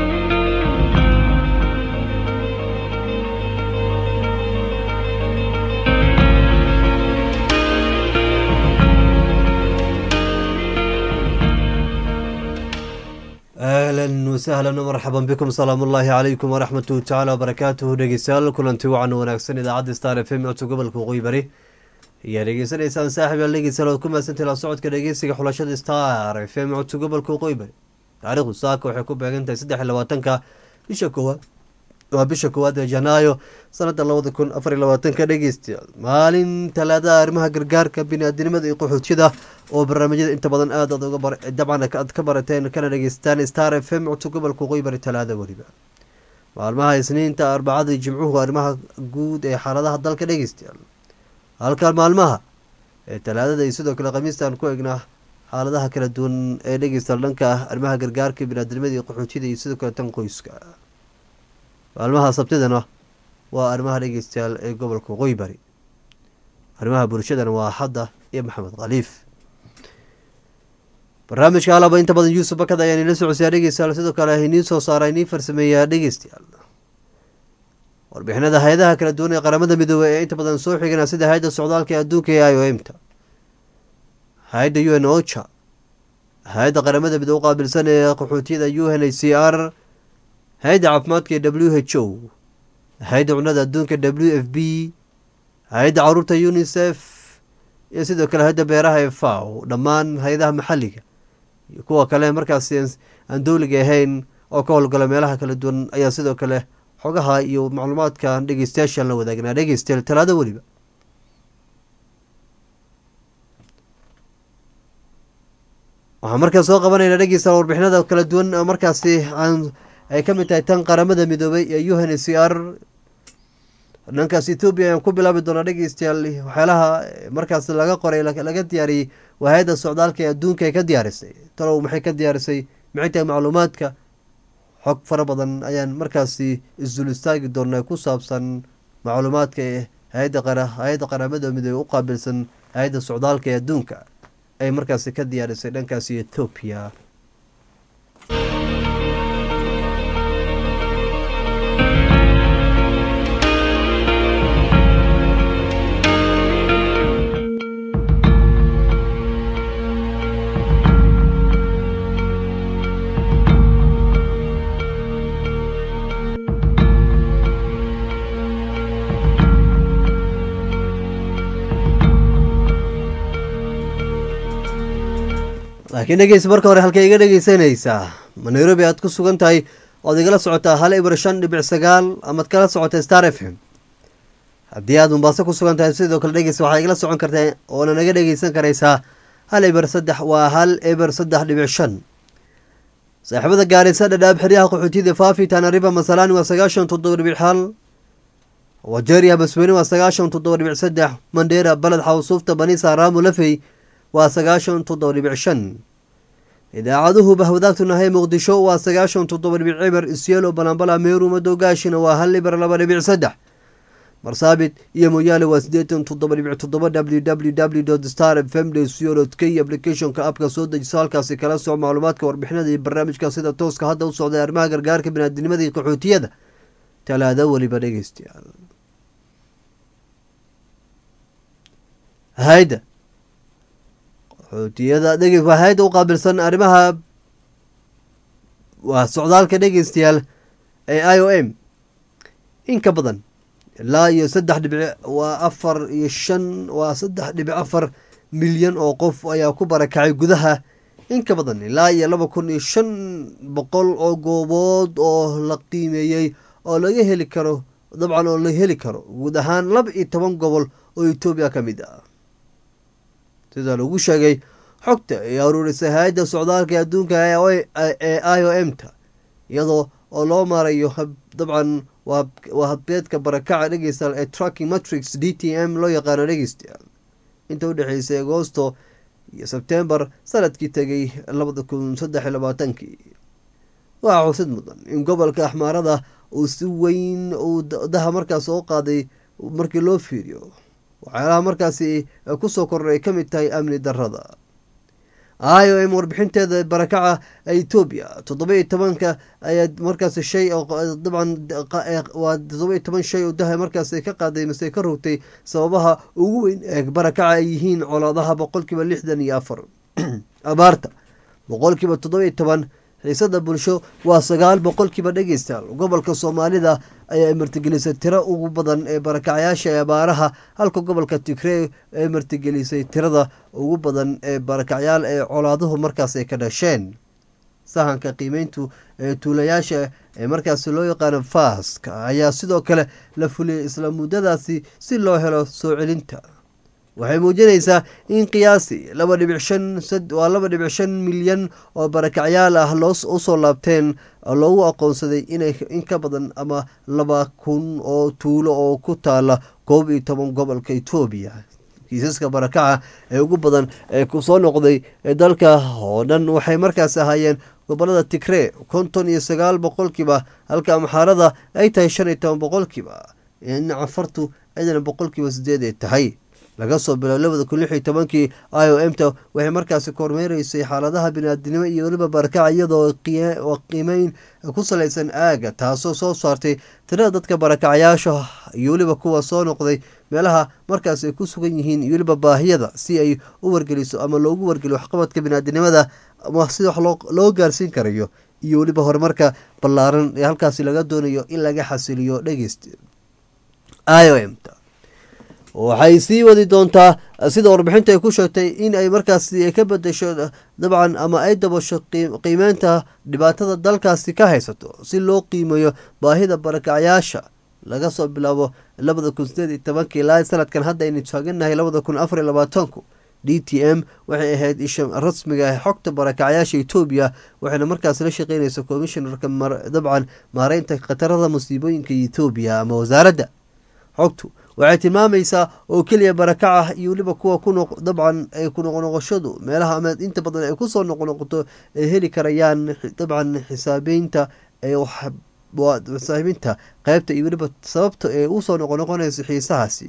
ahlan wasahlan marxaban bikum salaamu ullaahi calaykum waraxmatuhu tacaala wabarakaatuhu dhegeystayaal kulanti wacan wanaagsan idaacadda star f m codka gobolka waqooyi bari ayaa dhegeysanaysaan saaxib yaal dhegeystayaal ood ku mahadsantahi la socodka dhegeysiga xulashada star f m codka gobolka waqooyi bari taariikhdu saaka waxay ku beegan tahay saddex iyo labaatanka bisha koowaad waa bisha koowaad ee janaayo sanada labada kun afar iyo labaatanka dhegeystayaal maalin talaadaha arrimaha gargaarka bini-aadinimada iyo qaxootiyada oo barnaamijyada inta badan aad aad uga bar dabcan aad ka barateen kana dhegeysataan star f m codka gobolka waqooyi bari talaada weliba maalmaha isniinta arbacada iyo jimcuhu arrimaha guud ee xaaladaha dalka dhegeystayaal halka maalmaha ee talaadada iyo sidoo kale khamiistaan ku egnaa xaaladaha kala duwan ee dhegeystayaal dhanka ah arrimaha gargaarka bini-aadinimada iyo qaxootiyada iyo sidoo kale tan qoyska maalmaha sabtidana waa arrimaha dhegeystayaal ee gobolka waqooyi bari arrimaha bulshadana waa axadda iyo maxamed khaliif barnaamijka alaba inta badan yuusuf bakad ayaan ila socodsiyaa dhegeystayaal sidoo kale iniin soo saara iniin farsameeyaa dhegeystayaal warbixinada hay-adaha kala duwan ee qaramada midoobey ee inta badan soo xigana sida hay-adda socdaalka ee adduunka ee i o m ta hay-adda u n ocha hay-adda qaramada midoobe u qaabilsan ee qaxootiyada u n h c r hay-adda caafimaadka ee w h o hay-adda cunada adduunka w f b hay-adda caruurta unisef iyo sidoo kale hay-adda beeraha ee faw dhammaan hay-adaha maxalliga iyo kuwa kale markaasi aan dowliga ahayn oo ka howlgala meelaha kala duwan ayaa sidoo kale xogaha iyo macluumaadka dhegeystayaashaan la wadaagnaa dhegeystayaal talaado weliba waxaan markaa soo qabanaynaa dhegeysta warbixinada kala duwan oo markaasi aan ay ka mid tahay tan qaramada midoobay ee u n c r dhankaas ethoobiya ayaan ku bilaabi doonaa dhegeystayaal waxyaalaha markaas laga qoray laga diyaariyey waa hay-adda socdaalka ee adduunka ay ka diyaarisay talow maxay ka diyaarisay maxay tahay macluumaadka xog fara badan ayaan markaasi isdul istaagi doonaa ku saabsan macluumaadka ee hay-adda hay-adda qaramada midoobey u qaabilsan hay-adda socdaalka ee adduunka ay markaasi ka diyaarisay dhankaasi ethoobiya laakiin dhegeysa marka hore halkay iga dhegeysanaysaa ma nairobi aad ku sugan tahay oad igala socotaa hal ibr shan dhibic sagaal amaad kala socota star f m haddii aad mombaaso ku sugan tahay sidoo kale dhegeysa waxaa igala socon kartaa oona naga dhegeysan karaysaa hal ibr saddex waa hal ibr saddex dhibic shan saaxiibada gaarisa dhadhaab xeryaha qaxootiyada faafi tanariba masalani waa sagaashan toddoba dhibic hal wajeria basweyne waa sagaashan toddoba dhibic saddex mandheera baled xawsuufta banisa raamu lafey waa sagaashan toddoba dhibic shan idaacaduhu bahwadaagtu nahay muqdisho waa sagaashan toddoba dhibic cibar isyelo balambala meeru madogaashina waa hal ibar laba dhibic saddex marsaabit iyo moyaale waa sideetan toddoba dhibic toddoba w w w dot star fmd syolo k applicationka abka soo dejiso halkaasi kala soc macluumaadka warbixinada iyo barnaamijka sida tooska hadda u socday arrimaha gargaarka binaadinimada iyo qaxootiyada talaado weliba dhegeystayaal hayda qaxootiyada dhege waa hay-adda u qaabilsan arrimaha waa socdaalka dhegeystayaal ee i o m in ka badan ilaa iyo saddex dhibic waa afar iyo shan waa saddex dhibic afar milyan oo qof ayaa ku barakacay gudaha in ka badan ilaa iyo laba kun iyo shan boqol oo goobood oo la qiimeeyey oo laga heli karo dabcan oo la heli karo guud ahaan laba iyo toban gobol oo etoobiya ka mid ah sida lagu sheegay xogta ay aruurisay hay-adda socdaalka adduunka ee i o m ta iyadoo oo loo maarayo dabcan waa habbeedka barakaca dhegeystayaal ee tracking matrix d t m loo yaqaano dhegeystayaal inta u dhexeysay agoosto iyo sebtembar sanadkii tegay labada kun saddex iyo labaatankii waxaa xusid mudan in gobolka axmaarada uu si weyn uu daha markaas oo qaaday markii loo fiiriyo waxyaalaha markaasi kusoo kordhay ay ka mid tahay amni darada i o m warbixinteeda barakaca etoobiya toddoba iyo tobanka ayaa markaas shay dabcan waa toddoba iyo toban shay oo daha markaas ka qaaday mase ka rogtay sababaha ugu weyn ee barakaca ay yihiin colaadaha boqolkiiba lixdan iyo afar abaarta boqolkiiba toddoba iyo toban xiisada bulsho waa sagaal boqolkiiba dhegeystayaal gobolka soomaalida ayaa martigelisay tiro ugu badan ee barakacayaasha ee abaaraha halka gobolka tigree ee martigelisay tirada ugu badan ee barakacyaal ee colaaduhu markaas ay ka dhasheen sahanka qiimeyntu ee tuulayaasha ee markaasi loo yaqaano faaska ayaa sidoo kale la fuliyay isla muddadaasi si loo helo soo celinta waxay muujinaysaa in qiyaasi laba dhibic shan waa laba dhibic shan milyan oo barakacyaal ah loo usoo laabteen loogu aqoonsaday inay in ka badan ama laba kun oo tuulo oo ku taala koob iyo toban gobolka etoobiya kiisaska barakaca ee ugu badan ee kusoo noqday ee dalka oo dhan waxay markaas ahaayeen gobolada tigree konton iyo sagaal boqolkiiba halka amxaarada ay tahay shan iyo toban boqolkiiba in cafartu cidana boqolkiiba sideed ay tahay laga soo biloabo labada kun lix iyo tobankii i o m ta waxay markaasi kormeereysay xaaladaha biniaadinimo iyo weliba barakaca iyadoo qiimeyn ku salaysan aaga taasoo soo saartay tirada dadka barakacayaasha iyo weliba kuwa soo noqday meelaha markaas ay ku sugan yihiin iyo weliba baahiyada si ay u wargeliso ama loogu wargeliyo waxqabadka biniaadinimada ama sida wax loo gaarsiin karayo iyo weliba horumarka ballaaran ee halkaasi laga doonayo in laga xasiliyo dhegeyst i o m ta waxay sii wadi doontaa sida warbixinta ay ku sheegtay in ay markaasi ka bedesho dabcan ama ay dabasho qiimeynta dhibaatada dalkaasi ka haysato si loo qiimeeyo baahida barakacayaasha laga soo bilaabo labada kun sideed iyo tobanka ilaa sanadkan hadda aynu taaganahay labada kun afar iyo labaatanku d t m waxay ahayd isha rasmiga xogta barakacyaasha etoobiya waxayna markaas la shaqeynaysa commishnarka dabcan maareynta khatarada musiibooyinka etoobiya ama wasaaradda xogtu waxay tilmaamaysaa oo keliya barakaca iyo weliba kuwa dabcan ay ku noqnoqoshadu meelaha ama inta badan ay kusoo noqnoqoto ay heli karayaan dabcan xisaabeynta xisaabeynta qeybta iyo weliba sababta ee usoo noqonoqonaysa xiisahaasi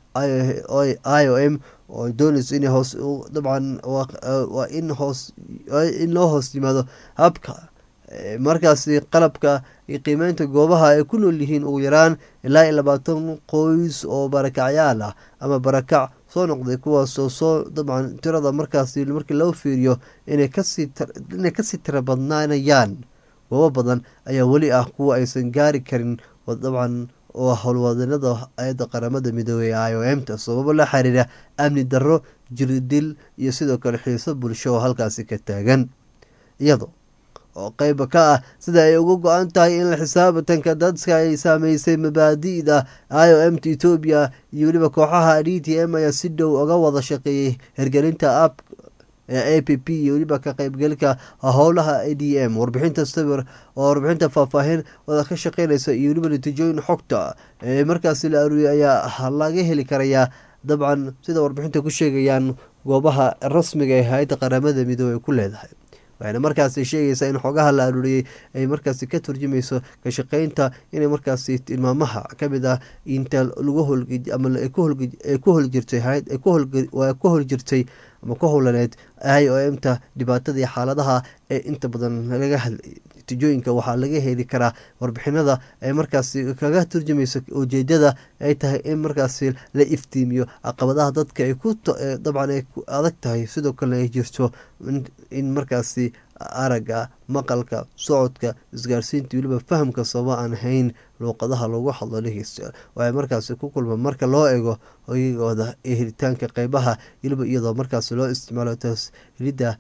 i o m oo doonayso in hoos dabcan waa in hoos in loo hoos yimaado habka markaasi qalabka iyo qiimeynta goobaha ay ku nool yihiin ugu yaraan ilaa iyo labaatan qoys oo barakacyaal ah ama barakac soo noqday kuwaasoo soo dabcan tirada markaasi markii loo fiiriyo inay kasii kasii tira badnaanayaan goobo badan ayaa weli ah kuwa aysan gaari karin dabcan oo howlwadanada ayadda qaramada midoobey i o m ta sababo la xiriira amni darro jiridil iyo sidoo kale xiiso bulsho oo halkaasi ka taagan iyado oo qeyba ka ah sida ay uga go-an tahay in la xisaabatanka dadka ay saameysay mabaadi'da i o m ta etoobiya iyo weliba kooxaha d t m ayaa si dhow uga wada shaqeeyey hirgelinta app ee a p p iyo weliba ka qeybgelka howlaha a d m warbixinta sawir oo warbixinta faahfaahin wada ka shaqeynaysa iyo weliba natiijooyin xogta ee markaasi la aruuriyay ayaa laga heli karayaa dabcan sida warbixinta ku sheegayaan goobaha rasmiga ee hay-adda qaramada midoobey ku leedahay waxayna markaasi sheegaysaa in xogaha la aruuriyey ay markaasi ka turjumayso ka shaqeynta inay markaasi tilmaamaha kamid ah inta lagu hol ama ku holjirtay waa ku holjirtay ama ku howlaneed i o m ta dhibaatada iyo xaaladaha ee inta badan laga hadlayay natiijooyinka waxaa laga heli karaa warbixinada ay markaasi kaga turjumayso ujeedada ay tahay in markaasi la iftiimiyo caqabadaha dadka ay ku dabcan ay ku adag tahay sidoo kalena ay jirto in markaasi aragga maqalka socodka isgaarsiinta weliba fahamka sababa aan hayn luuqadaha lagu hadlo dhegeysta waxay markaasi ku kulma marka loo eego oyagooda ee helitaanka qeybaha weliba iyadoo markaasi loo isticmaalo tashiilida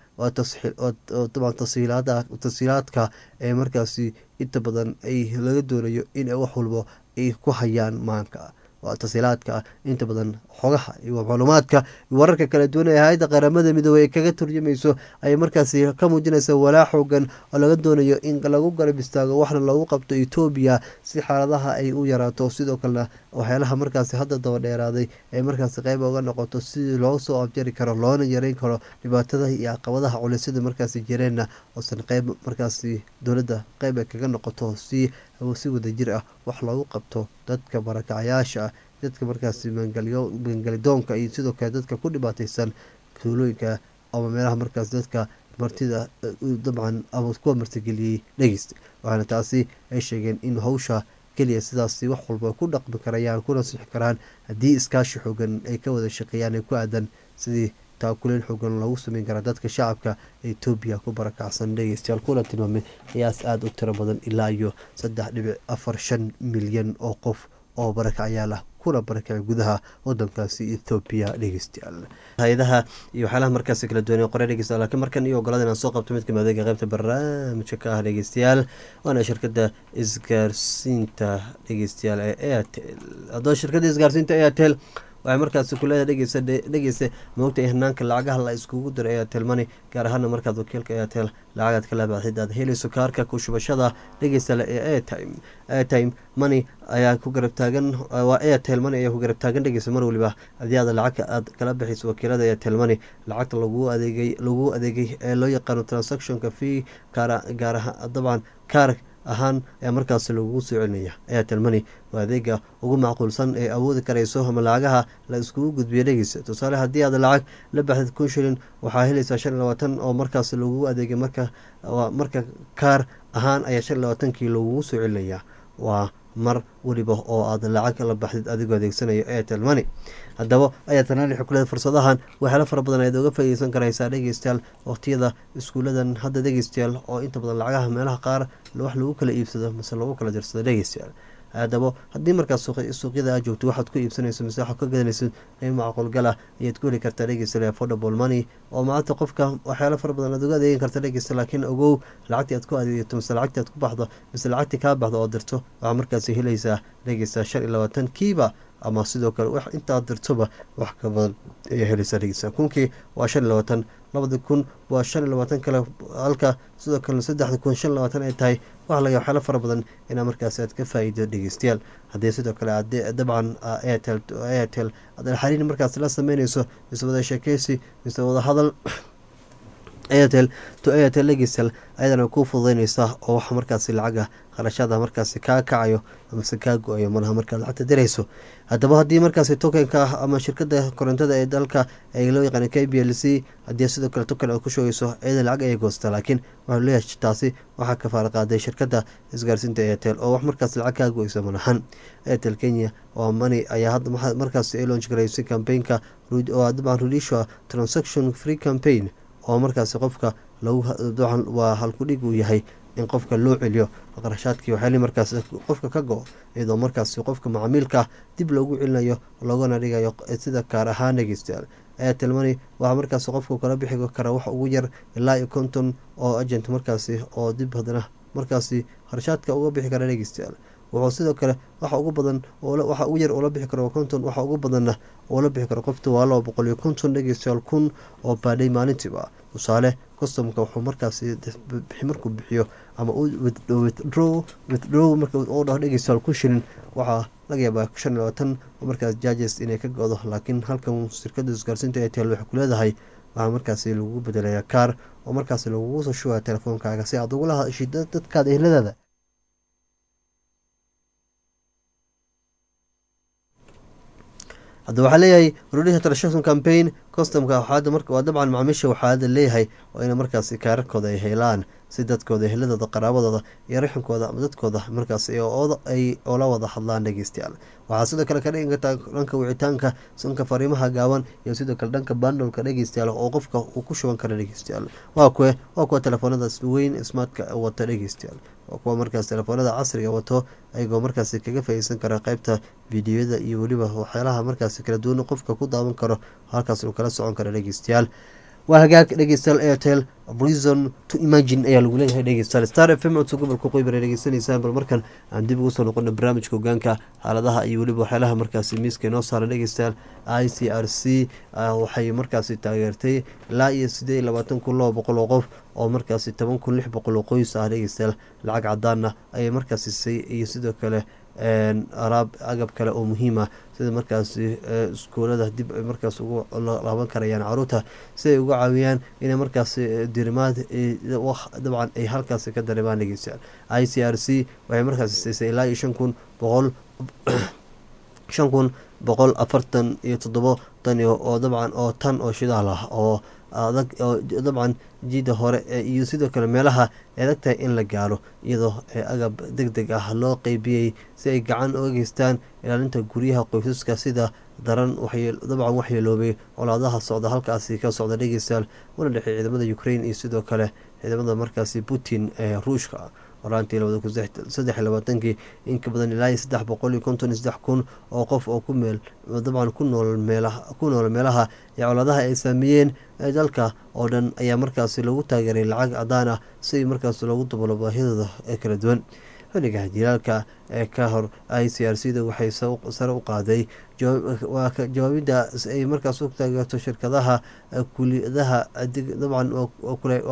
dabcan tasiilaadka ee markaasi inta badan ay laga doonayo in wax walbo ay ku hayaan maanka waa tasiilaadka inta badan xogaha iyo macluumaadka wararka kala duwan ee hay-adda qaramada midoobey ee kaga turjumayso ayay markaasi ka muujinaysa walaa xoogan oo laga doonayo in lagu garab istaago waxna loogu qabto etoobiya si xaaladaha ay u yaraato sidoo kalena waxyaalaha markaasi hadda daba dheeraaday ay markaasi qeyb uga noqoto sidii loo soo abjari karo loona yareyn karo dhibaatada iyo caqabadaha culisyada markaasi jireenna oosan qeyb markaasi dowladda qeyb ay kaga noqoto si si wadajir ah wax loogu qabto dadka barakacayaasha ah dadka markaasi maangalidoonka iyo sidoo kale dadka ku dhibaateysan tuulooyinka ama meelaha markaas dadka martida dabcan ama kuwa martigeliyey dhegeysta waxaana taasi ay sheegeen in hawsha keliya sidaasi wax walba ku dhaqmi karayaan kuna sixi karaan haddii iskaashi xoogan ay ka wada shaqeeyaan ee ku aadan sidii taakuleen xoogan loogu sameyn karaa dadka shacabka etoobiya ku barakacsan dhegeystayaal kuna tilmaamay qiyaas aada u tiro badan ilaa iyo saddex dhibic afar shan milyan oo qof oo barakacyaal ah kuna barakacay gudaha wadankaasi ethoobiya dhegeystayaal hay-adaha iyo waxyaalaha markaasi kala duwan qore dhegeystayaal laakiin markan iyo ogolada inaan soo qabto mid kamid adeega qeybta barnaamijka ka ah dhegeystayaal waana shirkadda isgaarsiinta dhegeystayaal ee airtel haddaba shirkadda isgaarsiinta airtel waxay markaasi kuleedahay dhegeysa dhegeysa moogta in hanaanka lacagaha la iskugu diro airtel money gaar ahaana markaad wakiilka airtel lacagaad kala baaxid aad helayso kaarka ku shubashada dhegeysale ee airtime airtime money ayaa ku garab taagan waa airtel money ayaa ku garab taagan dhegeysa mar waliba haddii aad lacagka aad kala bixayso wakiilada airtel money lacagta lagu adeegay lagu adeegay ee loo yaqaano transactionka fee gaar gaar ahaan dabcan kaar ahaan ayaa markaasi lagugu soo celinaya airtel money waa adeega ugu macquulsan ee awoodi karayso ama lacagaha la iskugu gudbiyo dhegeysa tusaale haddii aad lacag la baxdid kun shilin waxaa helaysaa shan iyo labaatan oo markaasi lagugu adeegay marka marka kaar ahaan ayaa shan iyo labaatankii lagugu soo celinaya waa mar weliba oo aad lacag la baxdid adigoo adeegsanayo airtel money haddaba airtel money waxay ku leedahay fursadahan waxyaalo fara badan ayaad oga faa'iideysan karaysaa dhegeystayaal waqtiyada iskuuladan hadda dhegeystayaal oo inta badan lacagaha meelaha qaar wax lagu kala iibsado mise lagu kala dirsado dhegeystayaal haddaba haddii markaas suuqyada aad joogto waxaad ku iibsanayso mise waxaad ka gadanaysid qiimo macquulgal ah ayaad ku heli kartaa dhegeysta affordable money oo maanta qofka waxyaalo fara badan aad uga adeegan karta dhegeysta laakiin ogow lacagtii aad ku adeegato mise lacagtii aad ku baxdo mise lacagtii kaa baxdo oo dirto waxaa markaasi helaysaa dhegeysta shan iyo labaatan kiiba ama sidoo kale wax intaad dirtoba wax ka badan ayaa helaysaa dhegeysta kunkii waa shan iyo labaatan labadi kun waa shan iyo labaatan kale halka sidoo kale saddexda kun shan iyo labaatan ay tahay waxa laga waxyaalo fara badan inaa markaasi aad ka faa'iido dhegeystayaal haddii sidoo kale aad dabcan airtel airtel aad xariir markaas la sameynayso mise wada sheekeysi mise wada hadal airtel to airtel legisel ayadana kuu fududeyneysa oo waxa markaasi lacaga kharashaada markaasi kaa kacayo amase kaa go-ayo malaha markaad lacagta dirayso haddaba haddii markaasi tokenka ah ama shirkada korontada ee dalka ee loo yaqaana k b l c haddii sidoo kale token aad ku shogeyso iyada lacag ayay goostaa laakiin waxaa leeyahay taasi waxaa ka faara qaaday shirkada isgaarsiinta airtel oo wax markaas lacag kaa go-eysa malahan airtel kenya oo money ayaa hadda markaasi ay launch garaysay campaignka oo dabcan rudisha transaction free campaign oo markaasi qofka waa halkudhig uu yahay in qofka loo celiyo qarashaadkii waxyaali markaas qofka ka go iyadoo markaasi qofka macaamiilka dib loogu celinayo loogana dhigayo sida kaar ahaan dhegeystayaal airtel money waxaa markaasi qofku kala bixi kara wax ugu yar ilaa iyo konton oo agent markaasi oo dib haddana markaasi qarashaadka uga bixi kara dhegeystayaal wuxuu sidoo kale waxa ugu badan waxa ugu yar oo la bixi karo konton waxa ugu badanna oo la bixi karo qofta waa laba boqol iyo konton dhegeystayaal kun oo baadhay maalintiiba tusaale customka wuxuu markaasi markuu bixiyo ama withdraw withdraw marka uu dhaho dhegeystayaal kun shilin waxaa laga yaabaa shan iyo labaatan oo markaas judges inay ka go-do laakiin halkan shirkada isgaarsiinta airtel waxay ku leedahay waxaa markaasi lagugu bedelayaa kaar oo markaasi lagugu soo shugaya telefoonkaaga si aad ugula hadashid dadkaada ehladaada hadda waxaa leeyahay rudisha transaction campaign customka waxaada marka waa dabcan macaamiisha waxaada leeyahay waa ina markaasi kaararkooda ay helaan si dadkooda ehladooda qaraabadooda iyo raxinkooda ama dadkooda markaas ay ola wada hadlaan dhegeystayaal waxaa sidoo kale ka dhigan kartaa dhanka wicitaanka sanka fariimaha gaaban iyo sidoo kale dhanka bandolka dhegeystayaal oo qofka uu ku shuban kara dhegeystayaal waa kuwe waa kuwa telefoonadaas weyn smartka wata dhegeystayaal waa kuwa markaas telefoonada casriga wato ayagoo markaasi kaga faaideysan kara qeybta fideoyada iyo weliba waxyaalaha markaasi kala duwan qofka ku daawan karo halkaas uu kala socon kara dhegeystayaal waa hagaag dhegeystayaal airtel reason to imagine ayaa lagu leeyahay dhegeystayaal star f m codso gobolka qoybar ay dhegeysanaysaan bal markan aan dib ugu soo noqono barnaamijka hogaanka xaaladaha iyo weliba waxyaalaha markaasi miiska inoo saaran dhegeystayaal i c r c waxay markaasi taageertay ilaa iyo sideed iyo labaatan kun laba boqol oo qof oo markaasi toban kun lix boqol oo qoys ah dhegeystayaal lacag cadaana ayay markaasi say iyo sidoo kale araab agab kale oo muhiim ah sida markaasi iskuolada dib ay markaas ugu laaban karayaan caruurta si ay uga caawiyaan inay markaasi dirimaad dabcan ay halkaasi ka dareemaan dhegeystayaal i c r c waxay markaasi siisay ilaa iyo shan kun boqol shan kun boqol afartan iyo toddobo tan oo dabcan oo tan oo shidaal ah oo adag oo dabcan jiida hore iyo sidoo kale meelaha ay adag tahay in la gaaro iyadoo agab deg deg ah loo qeybiyey si ay gacan uga geystaan ilaalinta guryaha qoysaska sida daran dabcan waxyeeloobay colaadaha socda halkaasi ka socda dhegeystayaal una dhexey ciidamada ukraine iyo sidoo kale ciidamada markaasi putin ee ruushka horaantii labada kun saddex iyo labaatankii in ka badan ilaa iyo saddex boqol iyo konton iyo saddex kun oo qof oo ku meel dabcan ku nool meelaha ku nool meelaha ee colaadaha ay saameeyeen dalka oo dhan ayaa markaasi lagu taageeray lacag cadaan ah si markaas loogu dabalo baahidooda ee kala duwan xilliga jilaalka ee ka hor i c r c da waxay sare u qaaday waa jawaabida ay markaas u taageerto shirkadaha kuliyadaha dabcan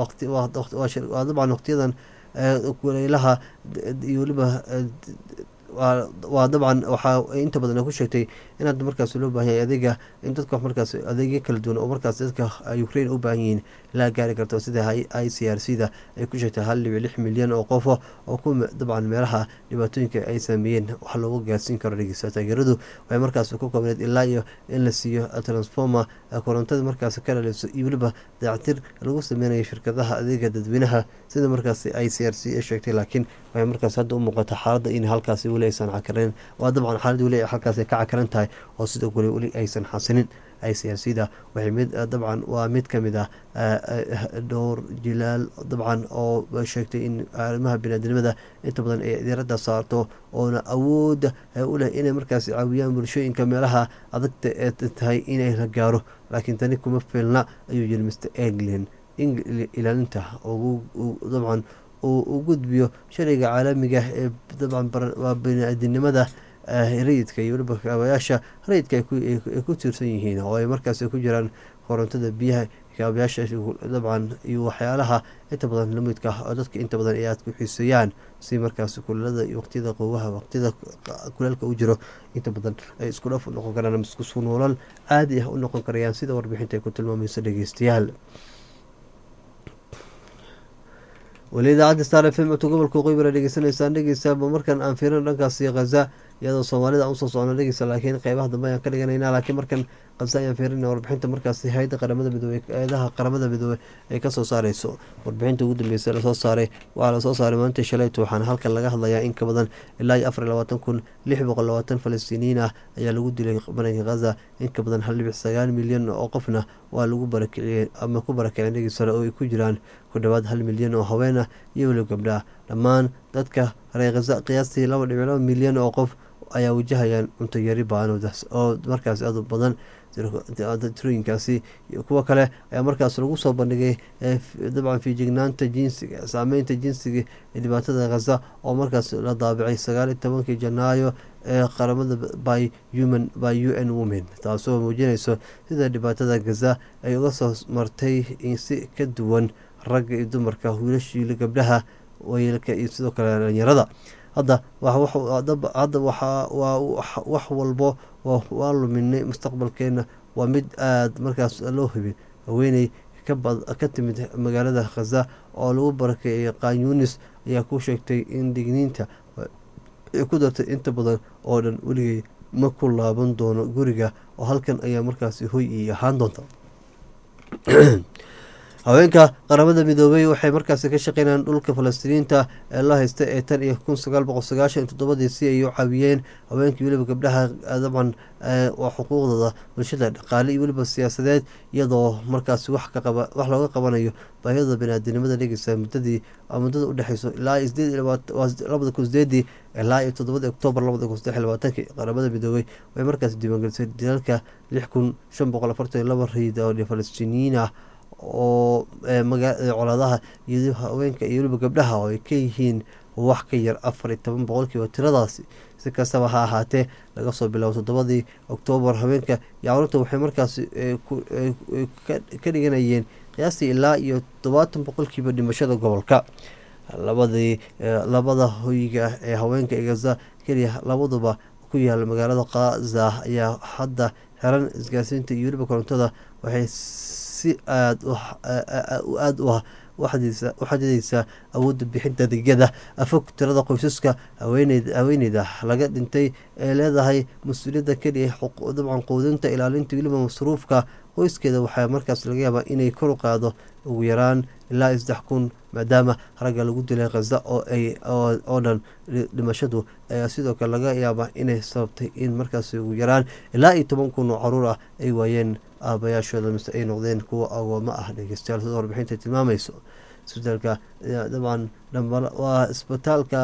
waa dabcan waqtiyadan kuleylaha iyo weliba waa dabcan waxaa inta badan ku sheegtay in hadda markaas loo baahan yahay adeega in dadka markaas adeegyo kala duwan oo markaas dadka ukraine u baahan yihiin ilaa gaari karto sida i c r c da ay ku sheegtay hal dhibic lix milyan oo qofo oo ku dabcan meelaha dhibaatooyinka ay saameeyeen wax loogu gaarsiin karo dhegeysta taageeradu waxay markaas ku koobneed ilaa iyo in la siiyo transformer korontada markaas ka dhaliso iyo weliba dayactir lagu sameynayo shirkadaha adeega dadweynaha sida markaas i c r c ay sheegtay laakiin waxay markaas hadda u muuqata xaaladda in halkaasi weli aysan cakarin waa dabcan xaalad weli halkaas ka cakaran tahay oo sidoo kale weli aysan xasinin i c r c da waxay mid dabcan waa mid ka mid ah dhowr jilaal dabcan oo sheegtay in arrimaha biniaadamada inta badan ay diiradda saarto oona awoodda u leh inay markaas caawiyaan bulshooyinka meelaha adagta ee tahay inay la gaaro laakiin tani kuma filna ayuu yiri mr england ilaalinta dabcan uu u gudbiyo sharciga caalamiga ee dabcan waa biniaadinimada rayidka iyo weliba kaabayaasha rayidka ay ku tiirsan yihiin oo ay markaas ku jiraan korontada biyaha kaabayaasha dabcan iyo waxyaalaha inta badan lamidka oo dadka inta badan ay aad ku xiiseeyaan si markaas kulelada iyo waqtiyada qowaha waqtiyada kuleelka u jiro inta badan ay isku dhaf u noqon karaan ama isku noolal caadi ah u noqon karayaan sida warbixinta ay ku tilmaamayso dhegeystayaal weli idaacadda star f m codka gobolka qoybara dhegeysanaysaan dhegeysaaba markan aan fiirin dhankaasi khaza iyadoo soomaalida aan usoo socno dhegeysa laakiin qeybaha dambe ayaan ka dhiganayna laakiin markan khaza ayaan fiirina warbixinta markaasi hay-adda qaramada midoobe hay-adaha qaramada midoobe ay kasoo saareyso warbixinta ugu dambeysa lasoo saaray waxaa lasoo saaray maalinta shalayto waxaana halkan laga hadlayaa in ka badan ilaa iyo afar iyo labaatan kun lix boqol labaatan falastiiniyiin ah ayaa lagu dilay maranka khaza in ka badan hal dhibic sagaal milyan oo qofna waa lagu barakiciyey ama ku barakiceen dhegeysale oo ay ku jiraan ku dhowaad hal milyan oo haween ah iyo weli gabdha dhammaan dadka reer khaza qiyaastii laba dhibic laba milyan oo qof ayaa wajahayaan cunto yari baanoodaas oo markaas aad u badan tirooyinkaasi kuwo kale ayaa markaas lagu soo bandhigay dabcan fiijignaanta jinsiga saameynta jinsiga ee dhibaatada khaza oo markaas la daabicay sagaal iyo tobankii janaayo ee qaramada by human by u n women taasoo muujinayso sida dhibaatada khaza ay uga soo martay si ka duwan ragga iyo dumarka wiilashiila gabdhaha wayeelka iyo sidoo kale dhalinyarada hadda hadda waa wax walbo waa luminay mustaqbalkeena waa mid aada markaas loo hubin haweeney ka timid magaalada khaza oo lagu barakeeyay qanyunis ayaa ku sheegtay in digniinta ay ku dartay inta badan oo dhan weligay ma ku laaban doono guriga oo halkan ayaa markaasi hoy ii ahaan doonta haweenka qaramada midoobay waxay markaasi ka shaqeynayaan dhulka falastiiniinta ee la haysta ee tan iyo kun sagaal boqol sagaashan iyo toddobadii si ay u caawiyeen haweenkii weliba gabdhaha dabcan waa xuquuqdooda bulshada dhaqaale iyo weliba siyaasadeed iyadoo markaasi wax wax looga qabanayo baahiyada baniaadinimada dhegeysa muddadii muddada udhexeyso ilaa labada kun sideedii ilaa iyo toddobadii oktoobar labada kun saddex iyo labaatankii qaramada midoobay waxay markaasi diiwaangelisay dilaalka lix kun shan boqol afartan iyo laba rayid oo falastiiniyiin ah oo colaadaha iyo haweenka iyo weliba gabdhaha oo ay ka yihiin wax ka yar afar iyo toban boqolkiiba tiradaasi si kastaba ha ahaatee laga soo bilaabo toddobadii oktoobar haweenka iyo carruurta waxay markaasi ka dhiganayeen qiyaastii ilaa iyo toddobaatan boqolkiiba dhimashada gobolka labadii labada hoyga ee haweenka ee gaza keliya labaduba ku yaala magaalada khaza ayaa hadda xiran isgaarsiinta iyo weliba korontada waxay si aada aada u ah u xadideysaa awoodda bixinta adeegyada afog tirada qoysaska haweeneyda laga dhintay ee leedahay mas-uuliyadda keliya dabcan quudinta ilaalinta weliba masruufka qoyskeeda waxaa markaas laga yaabaa inay kor u qaado ugu yaraan ilaa saddex kun maadaama ragga lagu dilay khaza oo dhan dhimashadu ayaa sidoo kale laga yaabaa inay sababtay in markaas ugu yaraan ilaa iyo toban kun oo caruur ah ay waayeen aabayaashooda mise ay noqdeen kuwa agooma ah dhegeystayaal sida warbixinta tilmaamayso isbitaalka dabcan waa isbitaalka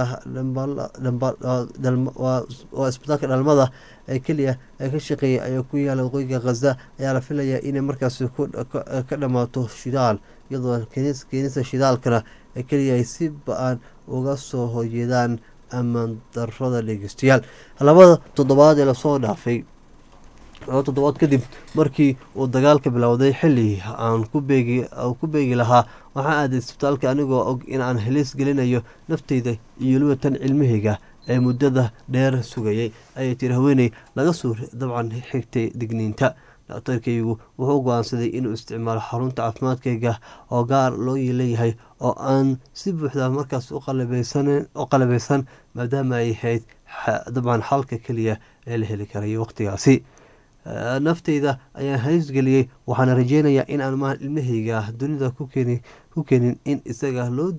waa isbitaalka dhalmada ee keliya ee ka shaqeeyay ayaa ku yaala waqooyiga khaza ayaa la filayaa inay markaasi ka dhammaato shidaal iyadoo keenista shidaalkana ee keliya ay si ba-an uga soo hojeedaan amaan darada dhegeystayaal labada toddobaad ee lasoo dhaafay laba toddobaad kadib markii uu dagaalka bilowday xilli aan ku beegi lahaa waxaa aaday isbitaalka anigoo og in aan helis gelinayo nafteyda iyo weliba tan cilmahayga ee muddada dheer sugayay ayay tiri haweeney laga soo dabcan xigtay digniinta daktarkaygu wuxuu go-aansaday inuu isticmaalo xarunta caafimaadkayga oo gaar loo leeyahay oo aan si buuxda markaas u qalabeysan maadaama ay ahayd dabcan xalka keliya ee la heli karay waqtigaasi nafteyda ayaan haysgeliyey waxaana rajeynayaa in aan ma ilmahayga dunida ku keenin in isaga loo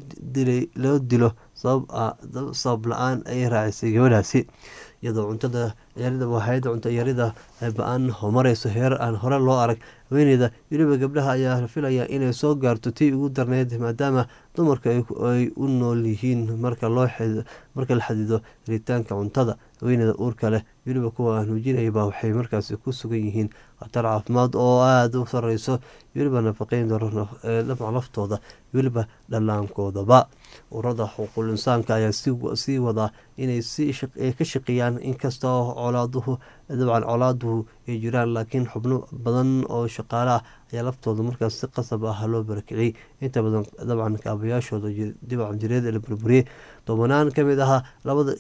dilo sabab la-aan ay raacisay gabadhaasi iyadoo cuntada yarida hay-adda cunto yarida ba-aan mareyso heer aan hore loo arag haweeneyda weliba gabdhaha ayaa filaya inay soo gaarto tii ugu darneyd maadaama dumarka ay u nool yihiin marka la xadido helitaanka cuntada haweeneyda uurka leh weliba kuwa nuujinayaba waxay markaasi ku sugan yihiin khatar caafimaad oo aada u sareyso weliba nafaqeyn daro dhamac laftooda weliba dhallaankoodaba urada xuquuqul insaanka ayaa sii wadaa inay ka shaqeeyaan inkastoo colaaduhu dabcan colaaduhu ay jiraan laakiin xubno badan oo shaqaale ah ayaa laftooda markaas si qasab ah loo barakiciyey inta badan dabcan kaabayaashooda dibac jireed la burburiyey tobanaan ka mid aha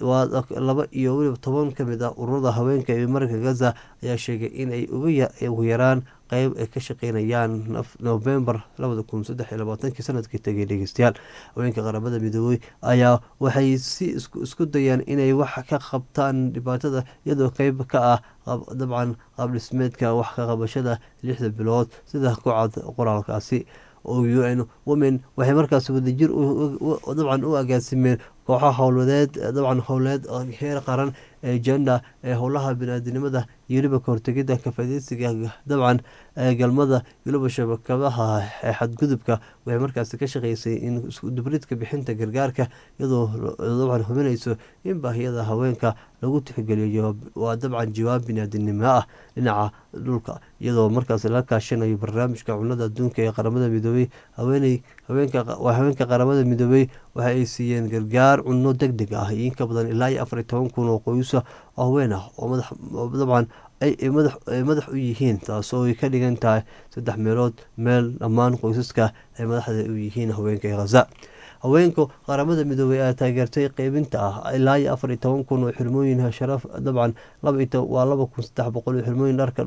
laba iyo weliba toban ka mid ah ururada haweenka ee marka gaza ayaa sheegay inay ugu yaraan qeyb ay ka shaqeynayaan novembar labada kun saddex iyo labaatankii sanadkii tegay dhegeystayaal haweenka qaramada midoobey ayaa waxay si isku dayaan inay wax ka qabtaan dhibaatada iyadoo qeyb ka ah dabcan qaabdhismeedka wax ka qabashada lixda bilood sida ku cad qoraalkaasi oo u n women waxay markaas wadajir dabcan u agaasimeen kooxo howladeed dabcan howleed heer qaran ee jenda ee howlaha binaadinimada iyo weliba kahortegida kafadeysiga dabcan galmada weliba shabakadaha ee xadgudubka waxay markaasi ka shaqeysay in iskudubridka bixinta gargaarka iyadoo dabcan hubinayso in baahiyada haweenka lagu tixgeliyo waa dabcan jawaab binaadinimo ah dhinaca dhulka iyadoo markaas la kaashanayo barnaamijka cunada adduunka ee qaramada midoobey haweeney haweenka qaramada midoobey waxa ay siiyeen gargaar cunno deg deg ah iyo inka badan ilaa iyo afar iyo toban kun oo qoysa oo haween ah oo dabcan ay madax u yihiin taasoo ay ka dhigan tahay saddex meelood meel dhammaan qoysaska ay madaxda u yihiin haweenka khaza haweenka qaramada midoobey ayaa taageertay qeybinta ah ilaa iyo afar iyo toban kun oo xirmooyin sharaf dabcan waa laba kun saddex boqol oo xirmooyin dharka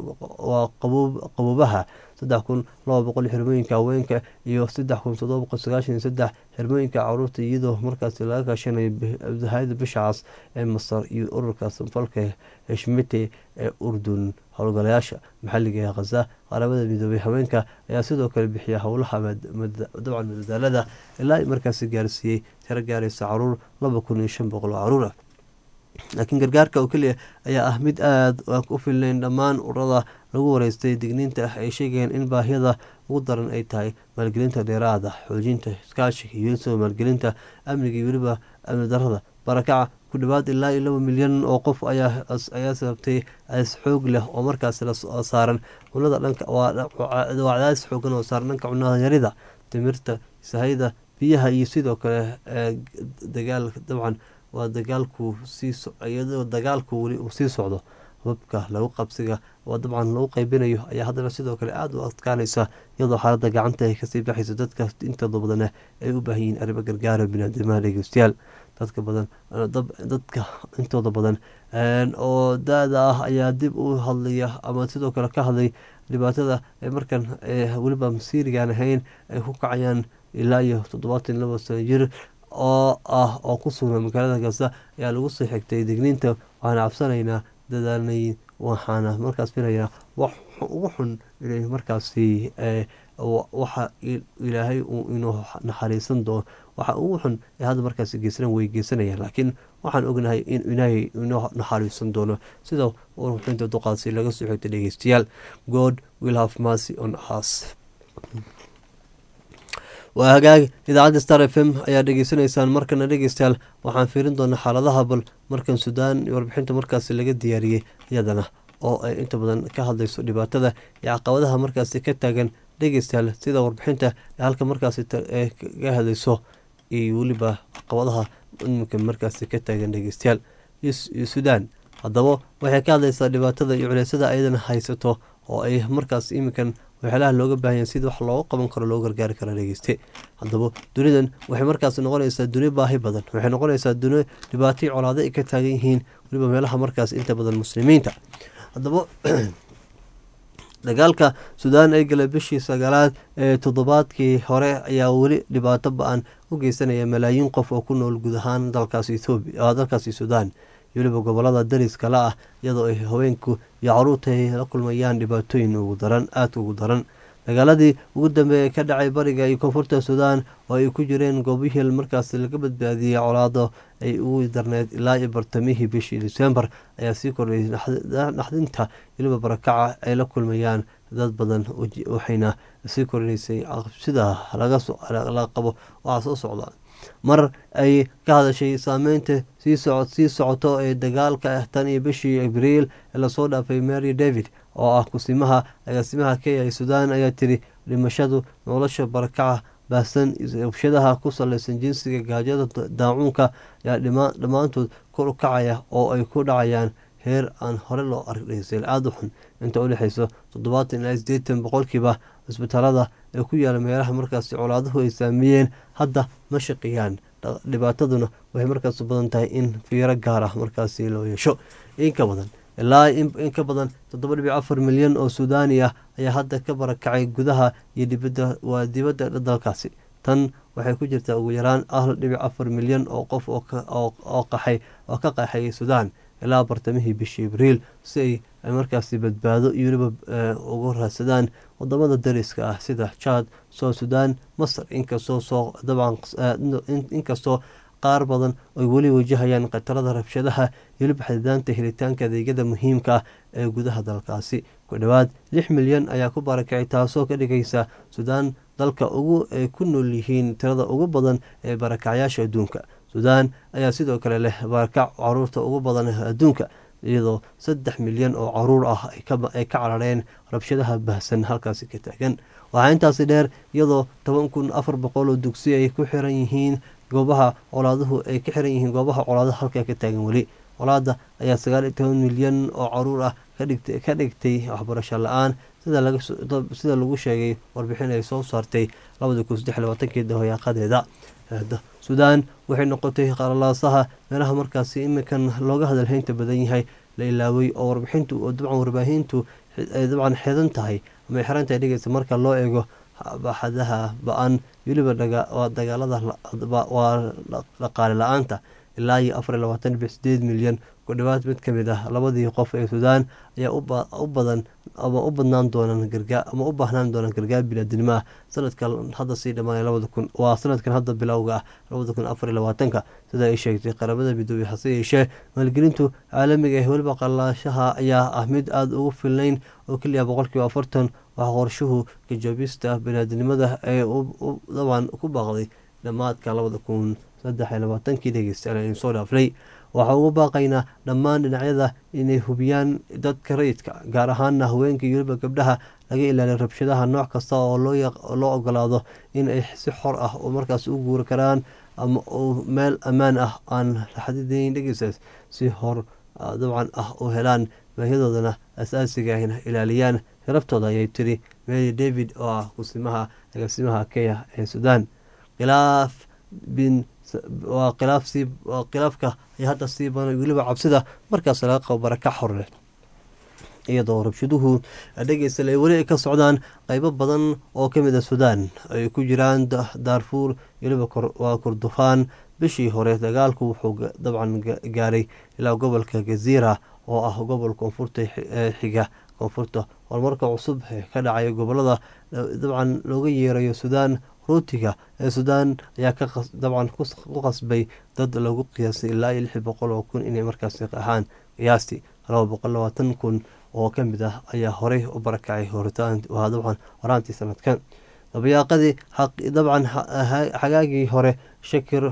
waa qaboobaha saddex kun laba boqol xirmooyinka haweenka iyo saddex kun todoba boqol sagaashan iyo saddex xirmooyinka caruurta iyadoo markaasi laga kaashanayo hay-ada bishacaas ee masar iyo ururka sanfalka heshmete ee urdun howlgalayaasha maxalliga ee khaza qaramada midoobey haweenka ayaa sidoo kale bixiya howlaha dabcan madadaalada ilaa markaasi gaarsiiyey tiro gaaraysa caruur laba kun iyo shan boqol oo caruur ah laakiin gargaarka oo keliya ayaa ah mid aada u filnayn dhammaan ururada lagu wareystay digniinta ah ay sheegayeen in baahiyada ugu daran ay tahay maalgelinta dheeraada xoojinta iskaashiga iyo weliso maalgelinta amniga iyo weliba amni darada barakaca ku dhawaad ilaa iyo laba milyan oo qof ayaa sababtay cadays xoog leh oo markaas saaran cunada dhanka waa cadaadis xoogan oo saaran dhanka cunada yarida timirta sahayda biyaha iyo sidoo kale dagaal dabcan waa dagaalku siiyadoo dagaalku weli uu sii socdo hababka lagu qabsiga oo dabcan lagu qeybinayo ayaa haddana sidoo kale aada u adkaanaysa iyadoo xaaladda gacanta ay kasii baxayso dadka intooda badana ay u baahan yihiin arrimo gargaara binaadamaha dhegeystayaal dadka badan dadka intooda badan oo da-da ah ayaa dib u hadlaya ama sidoo kale ka hadlay dhibaatada ay markan weliba masiirigaan ahayn ay ku kacayaan ilaa iyo toddobaatan laba sano jir oo ah oo ku sugan magaalada gaza ayaa lagu soo xigtay digniinta waxaana cabsanaynaa dadaalnay waxaana markaas filayaa wax ugu xun inay markaasi waxa ilaahay uu inuu naxariisan doono waxa ugu xun ee hadda markaasi geysanan way geysanayaan laakiin waxaan ognahay in ilaahay inuu naxariisan doono sida warbixinta duqaasi laga soo xigtay dhegeystayaal god will have mercy on us waa hagaag idaacadda star f m ayaa dhegeysanaysaan markana dhegeystayaal waxaan fiirin doonaa xaaladaha bal markan suudaan warbixinta markaasi laga diyaariyey iyadana oo ay inta badan ka hadlayso dhibaatada iyo caqabadaha markaasi ka taagan dhegeystayaal sida warbixinta halka markaasi ka hadlayso iyo weliba caqabadaha iminka markaasi ka taagan dhegeystayaal suudaan haddaba waxay ka hadlaysaa dhibaatada iyo culeysada ayadana haysato oo ay markaas iminkan waxyaalaha looga baahanya sida wax looga qaban karo loo gargaari karo dhegeyste haddaba dunidan waxay markaas noqonaysaa duni baahi badan waxay noqonaysaa duni dhibaatay colaado ay ka taagan yihiin weliba meelaha markaas inta badan muslimiinta haddaba dagaalka suudaan ay galay bishii sagaalaad ee toddobaadkii hore ayaa weli dhibaato ba-an u geysanaya malaayiin qof oo ku nool guud ahaan dalkaas ethoobiya dalkaasi suudaan weliba gobolada dariska la ah iyadoo ay haweenku iyo caruurta ay la kulmayaan dhibaatooyin ugu daran aada ugu daran dagaaladii ugu dambeeyay ka dhacay bariga iyo koonfurta suudaan oo ay ku jireen goobihii markaas laga badbaadiyey colaado ay ugu darneyd ilaa iyo bartamihii bishii disembar ayaa sii kordhayay naxdinta weliba barakaca ay la kulmayaan dad badan waxayna sii kordhinaysay cabsida laga qabo waxaa soo socda mar ay ka hadashay saameynta sii socoto ee dagaalka tan iyo bishii abriil ee lasoo dhaafay mary david oo ah kusimaha agaasimaha kenya ee suudaan ayaa tiri dhimashadu nolosha barakaca baahsan rabshadaha ku saleysan jinsiga gaajada daacuunka ayaa dhammaantood kor u kacaya oo ay ku dhacayaan heer aan hore loo argdheysan aada u xun inta u dhexeyso toddobaatan ilaa sideetan boqolkiiba cisbitaalada ee ku yaala meelaha markaasi colaaduhu ay saameeyeen hadda ma shaqeeyaan dhibaataduna waxay markaas u badan tahay in fiiro gaar ah markaasi loo yeesho inka badan ilaa in ka badan toddoba dhibic afar milyan oo suudaani ah ayaa hadda ka barakacay gudaha iyo dibadda waa dibadda dalkaasi tan waxay ku jirtaa ugu yaraan hal dhibic afar milyan oo qof oo qaxay oo ka qaxayay suudaan ilaa bartamihii bishii abriil si ay markaasi badbaado iyo weliba ugu raadsadaan wadamada dariska ah sida jaad soo suudaan masar inkastoo soo dabcan inkastoo qaar badan ay weli wajahayaan khatarada rabshadaha iyo weliba xadidaanta helitaanka adeegyada muhiimka ah ee gudaha dalkaasi ku dhowaad lix milyan ayaa ku barakacay taasoo ka dhigaysa suudaan dalka ugu ay ku nool yihiin tirada ugu badan ee barakacyaasha adduunka suudaan ayaa sidoo kale leh barakac caruurta ugu badan adduunka iyadoo saddex milyan oo caruur ah ay ka carareen rabshadaha bahsan halkaasi ka taagan waxaa intaasi dheer iyadoo toban kun afar boqol oo dugsi ay ku xiran yihiin goobaha colaaduhu ay ka xiran yihiin goobaha colaadaha halkaa ka taagan weli colaada ayaa sagaal iyo toban milyan oo caruur ah ka dhigtay waxbarasho la-aan sida lagu sheegay warbixin ay soo saartay labada kun saddex labaatankii dahoyaaqadeeda suudaan waxay noqotay qalalaasaha meelaha markaasi imikan looga hadalhaynta badan yahay la ilaaway oo warbixintu oo dabcan warbaahintu ay dabcan xidan tahay ama ay xiran tahay dhegeysa marka loo eego baxadaha ba-an weliba dagaalada waa dhaqaale la-aanta ilaa iyo afar iyo labaatan dhibic sideed milyan ku dhowaad mid ka mid ah labadii qof ee suudaan ayaa u badan ama u badnaan doonaan gargaar ama u baahnaan doonaan gargaar biniadinimo ah sanadkan hadda sii dhamaanay labada kun waa sanadkan hadda bilowga ah labada kun afar iyo labaatanka sida ay sheegtay qaramada midoobey hase yeeshee maalgelintu caalamiga ee weliba qalaashaha ayaa ah mid aada ugu filnayn oo keliya boqolkiiba afartan waxaa qorshuhu kajaabista biniadinimada ee daban ku baaqday dhammaadka labada kun saddex iyo labaatankii dhegeystayaal aynu soo dhaafnay waxaa ugu baaqaynaa dhammaan dhinacyada inay hubiyaan dadka rayidka gaar ahaana haweenka iyo weliba gabdhaha laga ilaaliyo rabshadaha nooc kasta oo loo ogolaado in ay si xor ah oo markaas u guuri karaan ama meel ammaan ah aan xadidayn dhegeystaas si hor dabcan ah u helaan baahiyadoodana asaasiga ahna ilaaliyaan sharaftooda ayay tiri mary david oo ah kusimaha agaasimaha kenya ee suudaan khilaaf bin waa khilaaf sii khilaafka ay hadda sii badan weliba cabsida markaas laga qabo baraka xorle iyadoo rabshaduhu dhegeysta ay weli ka socdaan qeybo badan oo kamid a suudaan ay ku jiraan daarfuur weliba waa kurdufaan bishii hore dagaalku wuxuu dabcan gaaray ilaa gobolka gaziira oo ah gobol koonfurta xiga koonfurta horumarka cusub ee ka dhacaya gobolada dabcan looga yeerayo suudaan ruutiga ee suudaan ayaa dabcan ku qasbay dad lagu qiyaasay ilaa iyo lix boqol oo kun inay markaasi ahaan qiyaastii laba boqol labaatan kun oo ka mid ah ayaa horey u barakacay waa dabcan horaantii sanadkan dabayaaqadii dabcan xagaagii hore shakir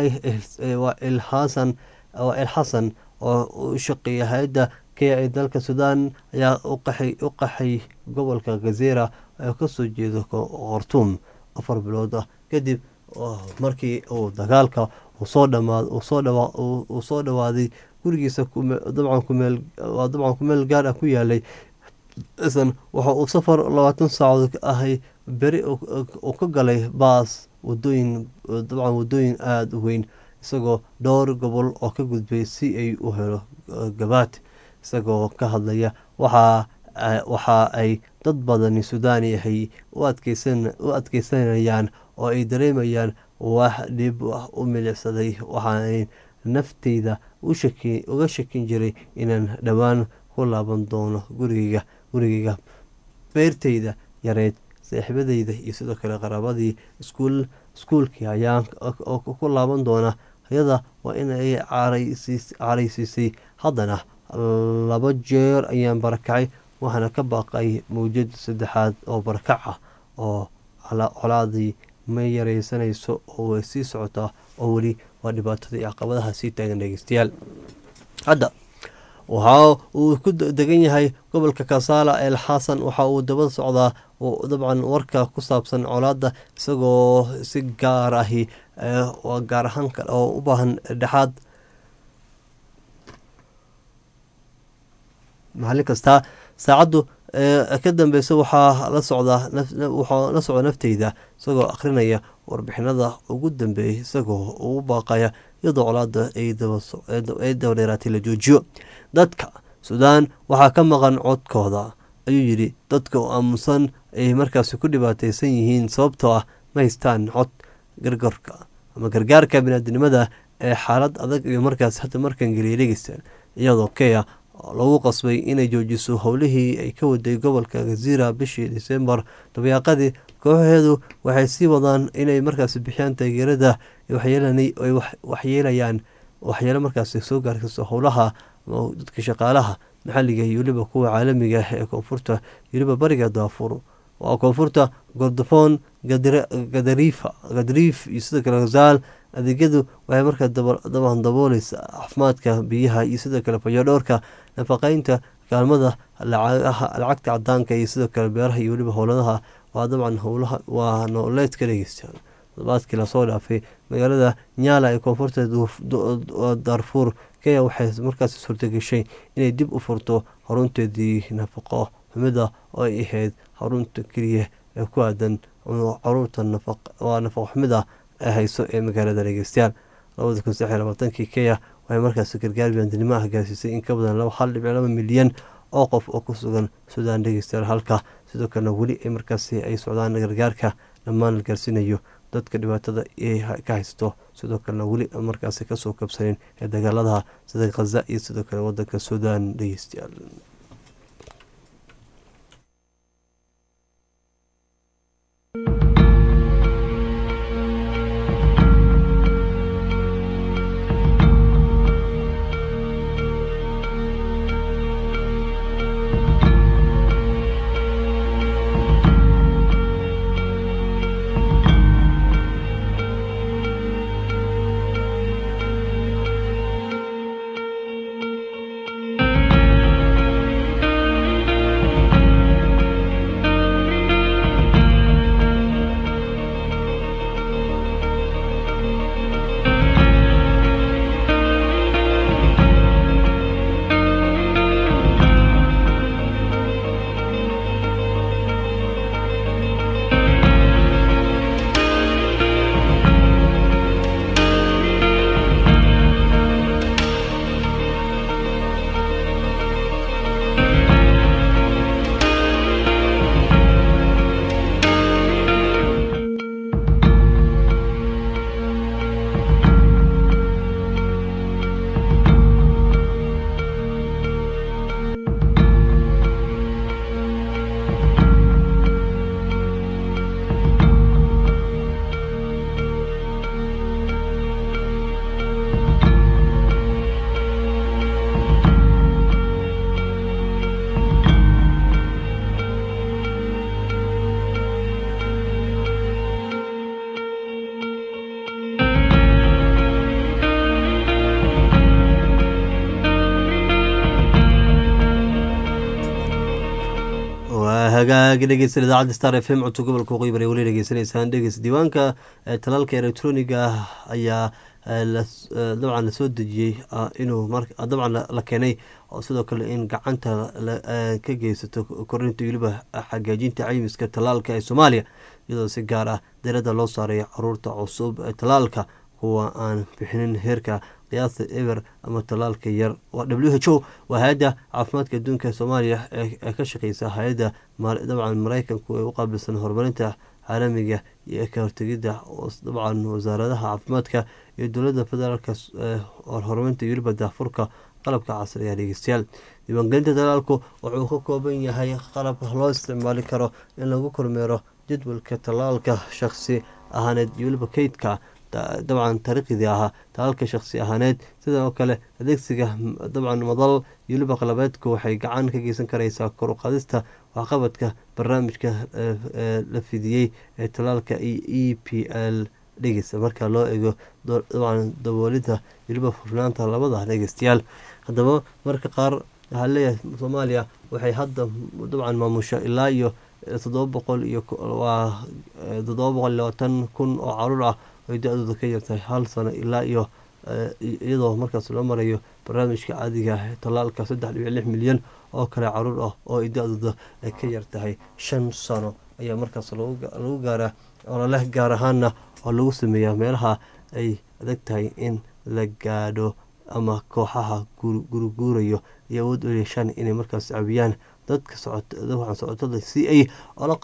ilxasan ilxasan oo u shaqeeya hay-adda kenya ee dalka suudaan ayaa u qaxay gobolka gazeera ee kasoo jeeda khartuum afar bilood ah kadib markii uu dagaalka uu soo dhawaaday gurigiisa dabcan kumeel gaar ah ku yaalay isan waxa uu safar labaatan saacadood ahay beri uu ka galay baas wadooyin dabcan wadooyin aada u weyn isagoo dhowr gobol oo ka gudbay si ay u helo gabaad isagoo ka hadlaya waxaa waxa ay dad badani sudaani ahay u adkeysanayaan oo ay dareemayaan wax dhib u milicsaday waxaanay nafteyda uga shakin jiray inaan dhowaan ku laaban doono gurigeyga gurigeyga beerteyda yareyd saaxiibadeyda iyo sidoo kale qaraabadii iskuulkii ayaan ku laaban doona ayada waa in ay caraysiisay haddana laba jeer ayaan barakacay waxaana ka baaqay mawjad saddexaad oo barakac ah oo colaadii ma yareysanayso oo way sii socotaa oo weli waa dhibaatada iyo caqabadaha sii taagan dhegeystayaal hadda waxa uu ku degan yahay gobolka kasaala el xasan waxa uu daba socdaa dabcan warka ku saabsan colaada isagoo si gaar ahi gaar ahaan oo u baahan dhexaad maalin kastaa saacaddu ka dambeysa waxaa la socdaa waxaa la socda nafteyda isagoo akhrinaya warbixinada ugu dambeeyay isagoo ugu baaqaya iyadoo colaada ay daba dheeraatay la joojiyo dadka suudaan waxaa ka maqan codkooda ayuu yidhi dadka oo aamusan ay markaasi ku dhibaateysan yihiin sababtoo ah ma haystaan cod gargarka ama gargaarka biniaadinimada ee xaalad adag iyo markaas hadda markan geliyay dhegeystaan iyadoo kenya lagu qasbay inay joojiso howlihii ay ka waday gobolka gaziira bishii disembar dabayaaqadii kooxaheedu waxay sii wadaan inay markaasi bixiyaan taageerada waxyeelayaan waxyeelo markaasi soo gaarsiiso howlaha dadka shaqaalaha maxaliga iyo weliba kuwa caalamiga ee koonfurta weliba bariga daafuur waa koonfurta gordofoon gadariif iyo sidoo kale gazaal adeegyadu waxay markaa daban dabooleysa caafimaadka biyaha iyo sidoo kale fayodhowrka nafaqeynta kaalmada lacagta cadaanka iyo sidoo kale beeraha iyo weliba howladaha waa dabcan howlaha waa nooleedka dhegeysta todobaadkii lasoo dhaafay magaalada nyaala ee koonfurta darfuur kenya waxay markaasi suurtageshay inay dib u furto xarunteedii nafaqo xumida oo ay ahayd xarunta keliya ee ku aadan caruurta waa nafaqo xumida ee hayso ee magaalada dhegeystayaal labada kun saddex iyo labaatankii kenya waxay markaasi gargaar biyaantinimo ah gaarsiisay in ka badan hal dhibic laba milyan oo qof oo ku sugan suudaan dhegeystayaal halka sidoo kalena weli ay markaasi ay socdaan gargaarka dhammaan la gaarsiinayo dadka dhibaatada ka haysto sidoo kalena weli markaasi kasoo kabsanin ee dagaalada sida khaza iyo sidoo kale wadanka suudaan dhegeystayaal hagaagi dhegeysan idaacadda star f m codka gobolka waqooyi bari weli dhegeysanaysaan dhegeys diiwaanka talaalka elektroniga ayaa dabcan lasoo dejiyey inuu dabcan la keenay oo sidoo kale in gacanta ka geysato korinta weliba xagaajinta caymiska tallaalka ee soomaaliya iyadoo si gaar ah diradda loo saarayo caruurta cusub ee tallaalka kuwa aan bixinin heerka qiyaasta eber ama tallaalka yar w h o waa hay-adda caafimaadka adduunka soomaaliya ee ka shaqeysa hay-adda dabcan mareykanku ee u qaabilsan horumarinta caalamiga iyo ka hortegidda dabcan wasaaradaha caafimaadka iyo dowladda federaalk horumarinta weliba daafurka qalabka casriga dhegeystayaal diiwaangelinta tallaalku wuxuu ka kooban yahay qalab loo isticmaali karo in lagu kormeero jadwalka tallaalka shakhsi ahaaneed iyo weliba keydka dabcan taariikhdii ahaa tallaalka shakhsi ahaaneed sidoo kale adeegsiga dabcan madal iyo weliba qalabeedku waxay gacan ka geysan kareysaa kor u qaadista waxqabadka barnaamijka la fidiyey ee tallaalka e p l dhegeysta marka loo eego dabcan daboolida weliba furnaanta labada dhegeystayaal haddaba marka qaar waxaa leeyahay soomaaliya waxay hadda dabcan maamusha ilaa iyo toddoba boqol iyo waa toddoba boqol iyo labaatan kun oo caruur ah ay da-dooda ka yartahay hal sano ilaa iyo iyadoo markaas loo marayo barnaamijka caadiga tallaalka saddex dhibic lix milyan oo kale caruur ah oo ay da-dooda ay ka yartahay shan sano ayaa markaas lagu gaaraa ololeh gaar ahaana oo lagu sameeyaa meelaha ay adag tahay in la gaadho ama kooxaha guriguurayo iyo awood u yeeshaan inay markaas caawiyaan dadka socotada si ay ola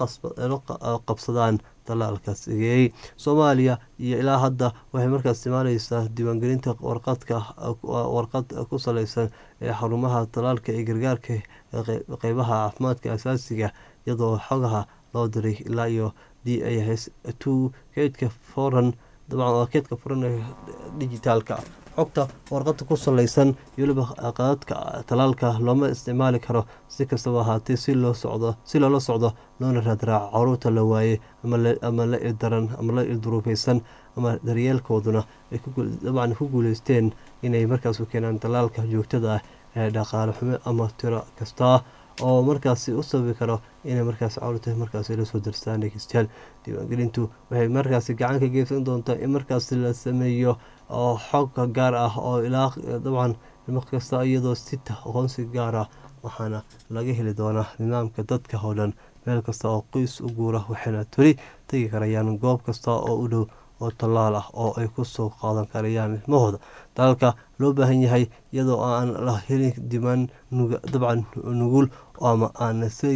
qabsadaan tallaalkaas egeeyey soomaaliya iyo ilaa hadda waxay markaas isticmaaleysaa diiwaangelinta warqadka warqad ku saleysan ee xarumaha tallaalka ee gargaarka qeybaha caafimaadka asaasiga iyadoo xogaha loo diray ilaa iyo d a s two keydka foran dabcan waa keydka furan ee digitaalka xogta warqada ku saleysan iyo weliba qadadka tallaalka looma isticmaali karo si kastaba ahaatee si loo socdo si loola socdo loona raadraaco caruurta la waaye ama la ildaran ama la ilduruufeysan ama daryeelkooduna ay dabcan ku guuleysteen inay markaas u keenaan tallaalka joogtada ah ee dhaqaale xumo ama tiro kasta oo markaasi u sababi karo inay markaas caruurta markaasi lasoo darstaan dhegeystayaal diiwaangelintu waxay markaasi gacan ka geysan doontaa in markaasi la sameeyo oo xogka gaar ah oo ilaa dabcan ilmo kasta iyadoo sita aqoonsi gaar ah waxaana laga heli doonaa nidaamka dadka oo dhan meel kasta oo qoys u guura waxayna toli tegi karayaan goob kasta oo u dhow oo tallaal ah oo ay kusoo qaadan karayaan ilmahooda dalaalka loo baahan yahay iyadoo aan la helin dimaan dabcan nugul ama aan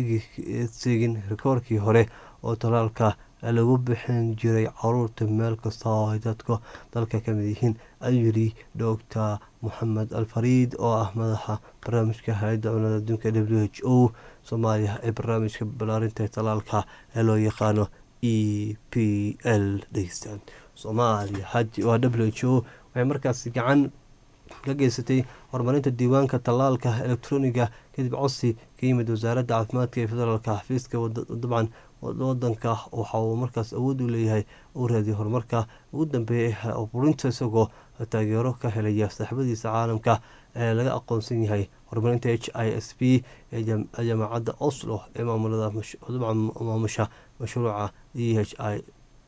seegin rikoorkii hore oo tallaalka lagu bixin jiray caruurta meel kasta oo ay dadka dalka ka mid yihiin ayuu yidhi doctor moxamed alfariid oo ah madaxa barnaamijka hay-adda cunada adduunka w h o soomaaliya ee barnaamijka balaarinta tallaalka ee loo yaqaano e p l dhegeystaan soomaaliya waa w h o waxay markaasi gacan ka geysatay horumarinta diiwaanka tallaalka elektroniga kadib codsi ka yimid wasaaradda caafimaadka ee federaalka xafiiska dabcan wadanka waxa uu markaas awood u leeyahay uu raadiyo horumarka ugu dambeeya burinta isagoo taageero ka helaya saaxiibadiisa caalamka ee laga aqoonsan yahay horumarinta h i s p ee jaamacadda oslo ee maamulada dabcan maamusha mashruuca d h i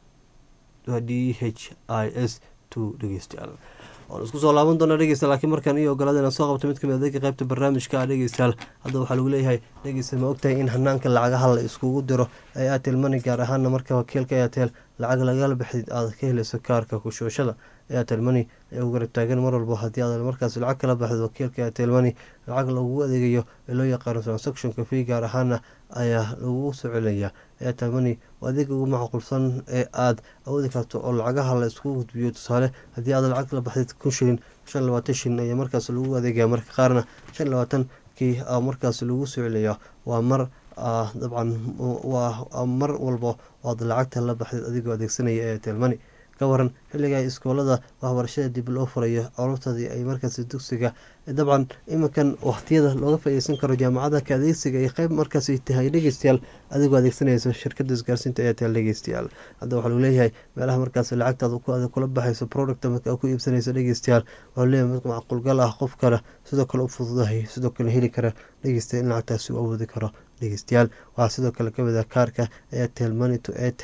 d h i s two dhegeystayaal waan isku soo laaban doonaa dhegeysta laakiin markaan io ogolaada inaan soo qabto mid kamid adeega qaybta barnaamijka dhegeystayaal hadda waxaa lagu leeyahay dhegeysta ma ogtahay in hanaanka lacagaha la iskugu diro ee airtel money gaar ahaana marka wakiilka airtel lacag lagala bixid aad ka helayso kaarka kushooshada airtel money ee u garab taagan mar walbo haddii aad markaas lacag kala baxdo wakiilka airtel money lacag lagugu adeegayo ee loo yaqaano transactionka fee gaar ahaana ayaa lagugu soo celinayaa airtel money waa adeega ugu macquulsan ee aad awoodi karto oo lacagaha la iskugu gudbiyo tusaale haddii aad lacag kala baxdid kun shilin shan labaatan shilin ayaa markaas lagu adeegaya marka qaarna shan labaatankii markaas lagu soo celinayaa waa mar dabcan waa mar walbo oad lacagta la baxdid adigoo adeegsanaya airtel money ka waran xilliga iskoolada waxbarashada dib loo furayo caruurtadii ay markaas dugsiga dabcan iminkan waqtiyada looga faaideysan karo jaamacada ka adeegsiga ay qeyb markaas tahay dhegeystayaal adigoo adeegsanayso shirkada isgaarsiinta airtel dhegeystayaal hadda waxaa lagu leeyahay meelaha markaas lacagtaada kula baxayso product marka ku iibsanayso dhegeystayaal waxaa leeyahay mid macquulgal ah qof kale sidoo kale u fududahay sidoo kale heli kara dhegeystayaal in lacagtaasi u awoodi karo dhegeystayaal waxaa sidoo kale kamid ah kaarka airtel money to airtel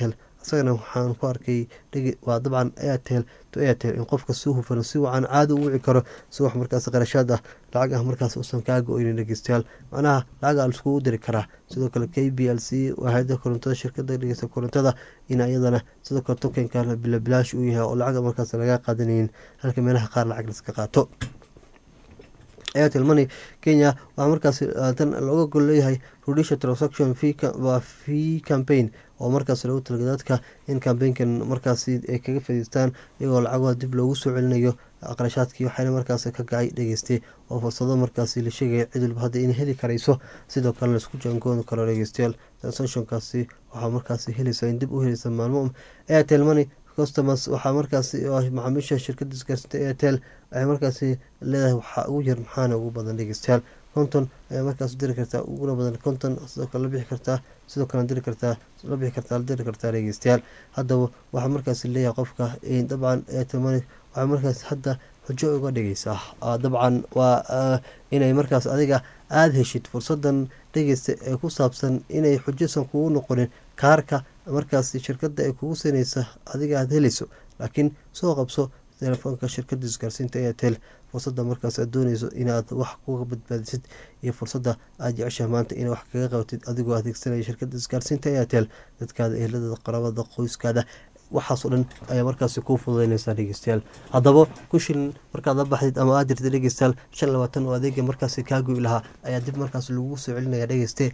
isagana waxaan ku arkay waa dabcan airtel to airtel in qofka si hufan si wacan caadi u wici karo si wax markaas qarashaad ah lacag ah markaas usan kaaga oynin dhegeystayaal macnaha lacag a laiskugu diri karaa sidoo kale k b l c waaxda korontada shirkada dhegeysta korontada in iyadana sidoo kale tokenka bilabilaash uu yahay oo lacag markaas laga qaadanaynin halka meelaha qaar lacag laiska qaato airtel money kenya waxaa markaas tan looga gol leeyahay rudisha transaction waa fee campaign oo markaas lagu talagay dadka in cambaynkan markaasi ay kaga fadiistaan iyagoo lacagoha dib loogu soo celinayo qarashaadkii waxayna markaas ka gacay dhegeystay oo fursado markaasi la sheegaya cid walba hadda in heli karayso sidoo kale laisku jaangoon karo dhegeystayaal transactionkaasi waxaa markaasi helaysa in dib u helaysa maalmo airtel money customers waxaa markaasi macaamiisha shirkada isgaarsiinta airtel waxay markaasi leedahay waxaa ugu yar maxaana ugu badan dhegeystayaal konton ayaa markaas diri kartaa uguna badan konton sidoo kale la bixi kartaa sidoo kale diri kartaa la bixi kartaa la diri kartaa dhegeystayaal haddaba waxaa markaasi leeyahay qofka dabcan airtel money waxaa markaas hadda xujo uga dhigaysaa dabcan waa inay markaas adiga aada heshid fursadan dhegeysta ee ku saabsan inay xujosan kugu noqonin kaarka markaas shirkada ay kugu siinaysa adiga aada helayso laakiin soo qabso telefoonka shirkada isgaarsiinta airtel fursada markaas aad dooneyso inaad wax kuga badbaadisid iyo fursada aad jeceshaha maanta ina wax kaga qabatid adigoo adeegsanaya shirkada isgaarsiinta airtel dadkaada ehelada qarabada qoyskaada waxaasoo dhan ayaa markaasi kuu fududeyneysaa dhegeystayaal haddaba ku shilin markaad la baxdid ama aad jirta dhegeystayaal shan labaatan oo adeega markaasi kaa goy lahaa ayaa dib markaas lagu soo celinaya dhegeyste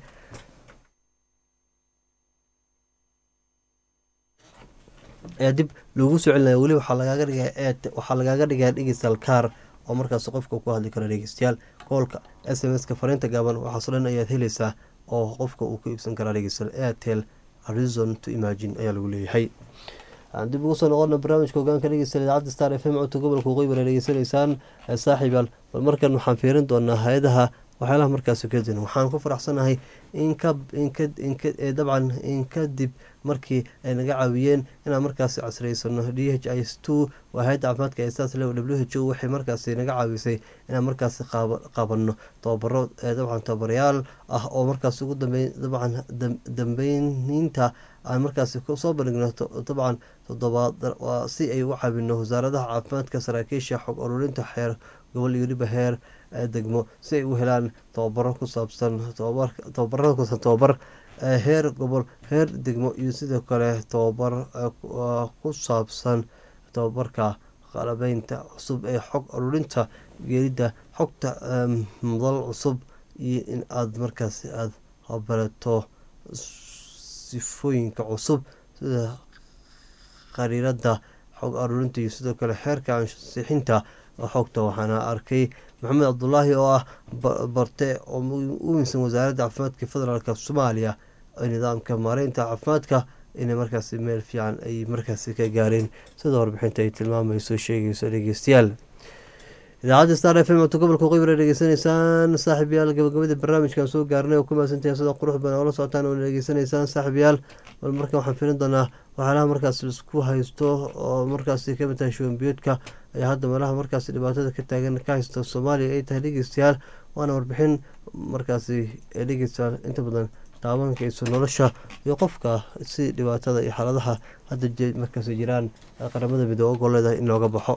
ayaa dib loogu soo celinaya weli waxaa lagaaga dhigaya waxaa lagaaga dhigaya dhegeystayaal kaar oo markaas qofka ku hadli karo dhegeystayaal koolka s m s-ka fariinta gaaban waxaasoo dhan ayaad helaysaa oo qofka uu ku iibsan karaa dhegeystayaal airtel arizon to imagine ayaa lagu leeyahay dib ugu soo noqona barnaamijka hogaanka dhegeysta idaacadda star f m codka gobolka waqooyi bara dhegeysanaysaan saaxiibaal bal markan waxaan fiirin doonaa hay-adaha waxyaalaha markaasi kadin waxaan ku faraxsanahay dabcan in kadib markii ay naga caawiyeen inaan markaasi casraysano d h is two waa hay-adda caafimaadka ee saas le w h o waxay markaasi naga caawisay inaan markaasi qabanno tababaro dabcan tababarayaal ah oo markaas ugu dambeyn dabcan dambeyniinta aan markaasi soo bandhigno dabcan todobaad si ay u caawino wasaaradaha caafimaadka saraakiisha xog ururinta xeer gobol iyo weliba heer degmo si ay u helaan tababaro ku saabsan tababarada kusaabsan tababar heer gobol heer degmo iyo sidoo kale tababar ku saabsan tababarka qalabeynta cusub ee xog ururinta geelidda xogta madal cusub iyo in aada markaasi aada barato sifooyinka cusub sida qariirada xog aruurinta iyo sidoo kale xeerka ansixinta xogta waxaana arkay maxamed cabdulaahi oo ah barte oo u minsan wasaaradda caafimaadka federaalk soomaaliya nidaamka maareynta caafimaadka inay markaasi meel fiican ay markaasi ka gaareen sida warbixinta ay tilmaamayso sheegayso dhegeystayaal idaacadda star f m oto gobolka qeybra dhegeysanaysaan saaxib yaal gabagabada barnaamijkan soo gaarnay oo ku mahadsantahay sida qurux badan oola socotaan oo dhegeysanaysaan saaxib yaal bal markan waxaan firin doonaa waxyaalaha markaas isku haysto oo markaasi kamid tahay shuwanbiyoodka ayaa hadda meelaha markaasi dhibaatada ka taagan ka haysta soomaaliya ay tahay dhegeystayaal waana warbixin markaasi ee dhegeystayaal inta badan taabankayso nolosha iyo qofka si dhibaatada iyo xaaladaha hadda markaasi jiraan qaramada midoobe goleeda in looga baxo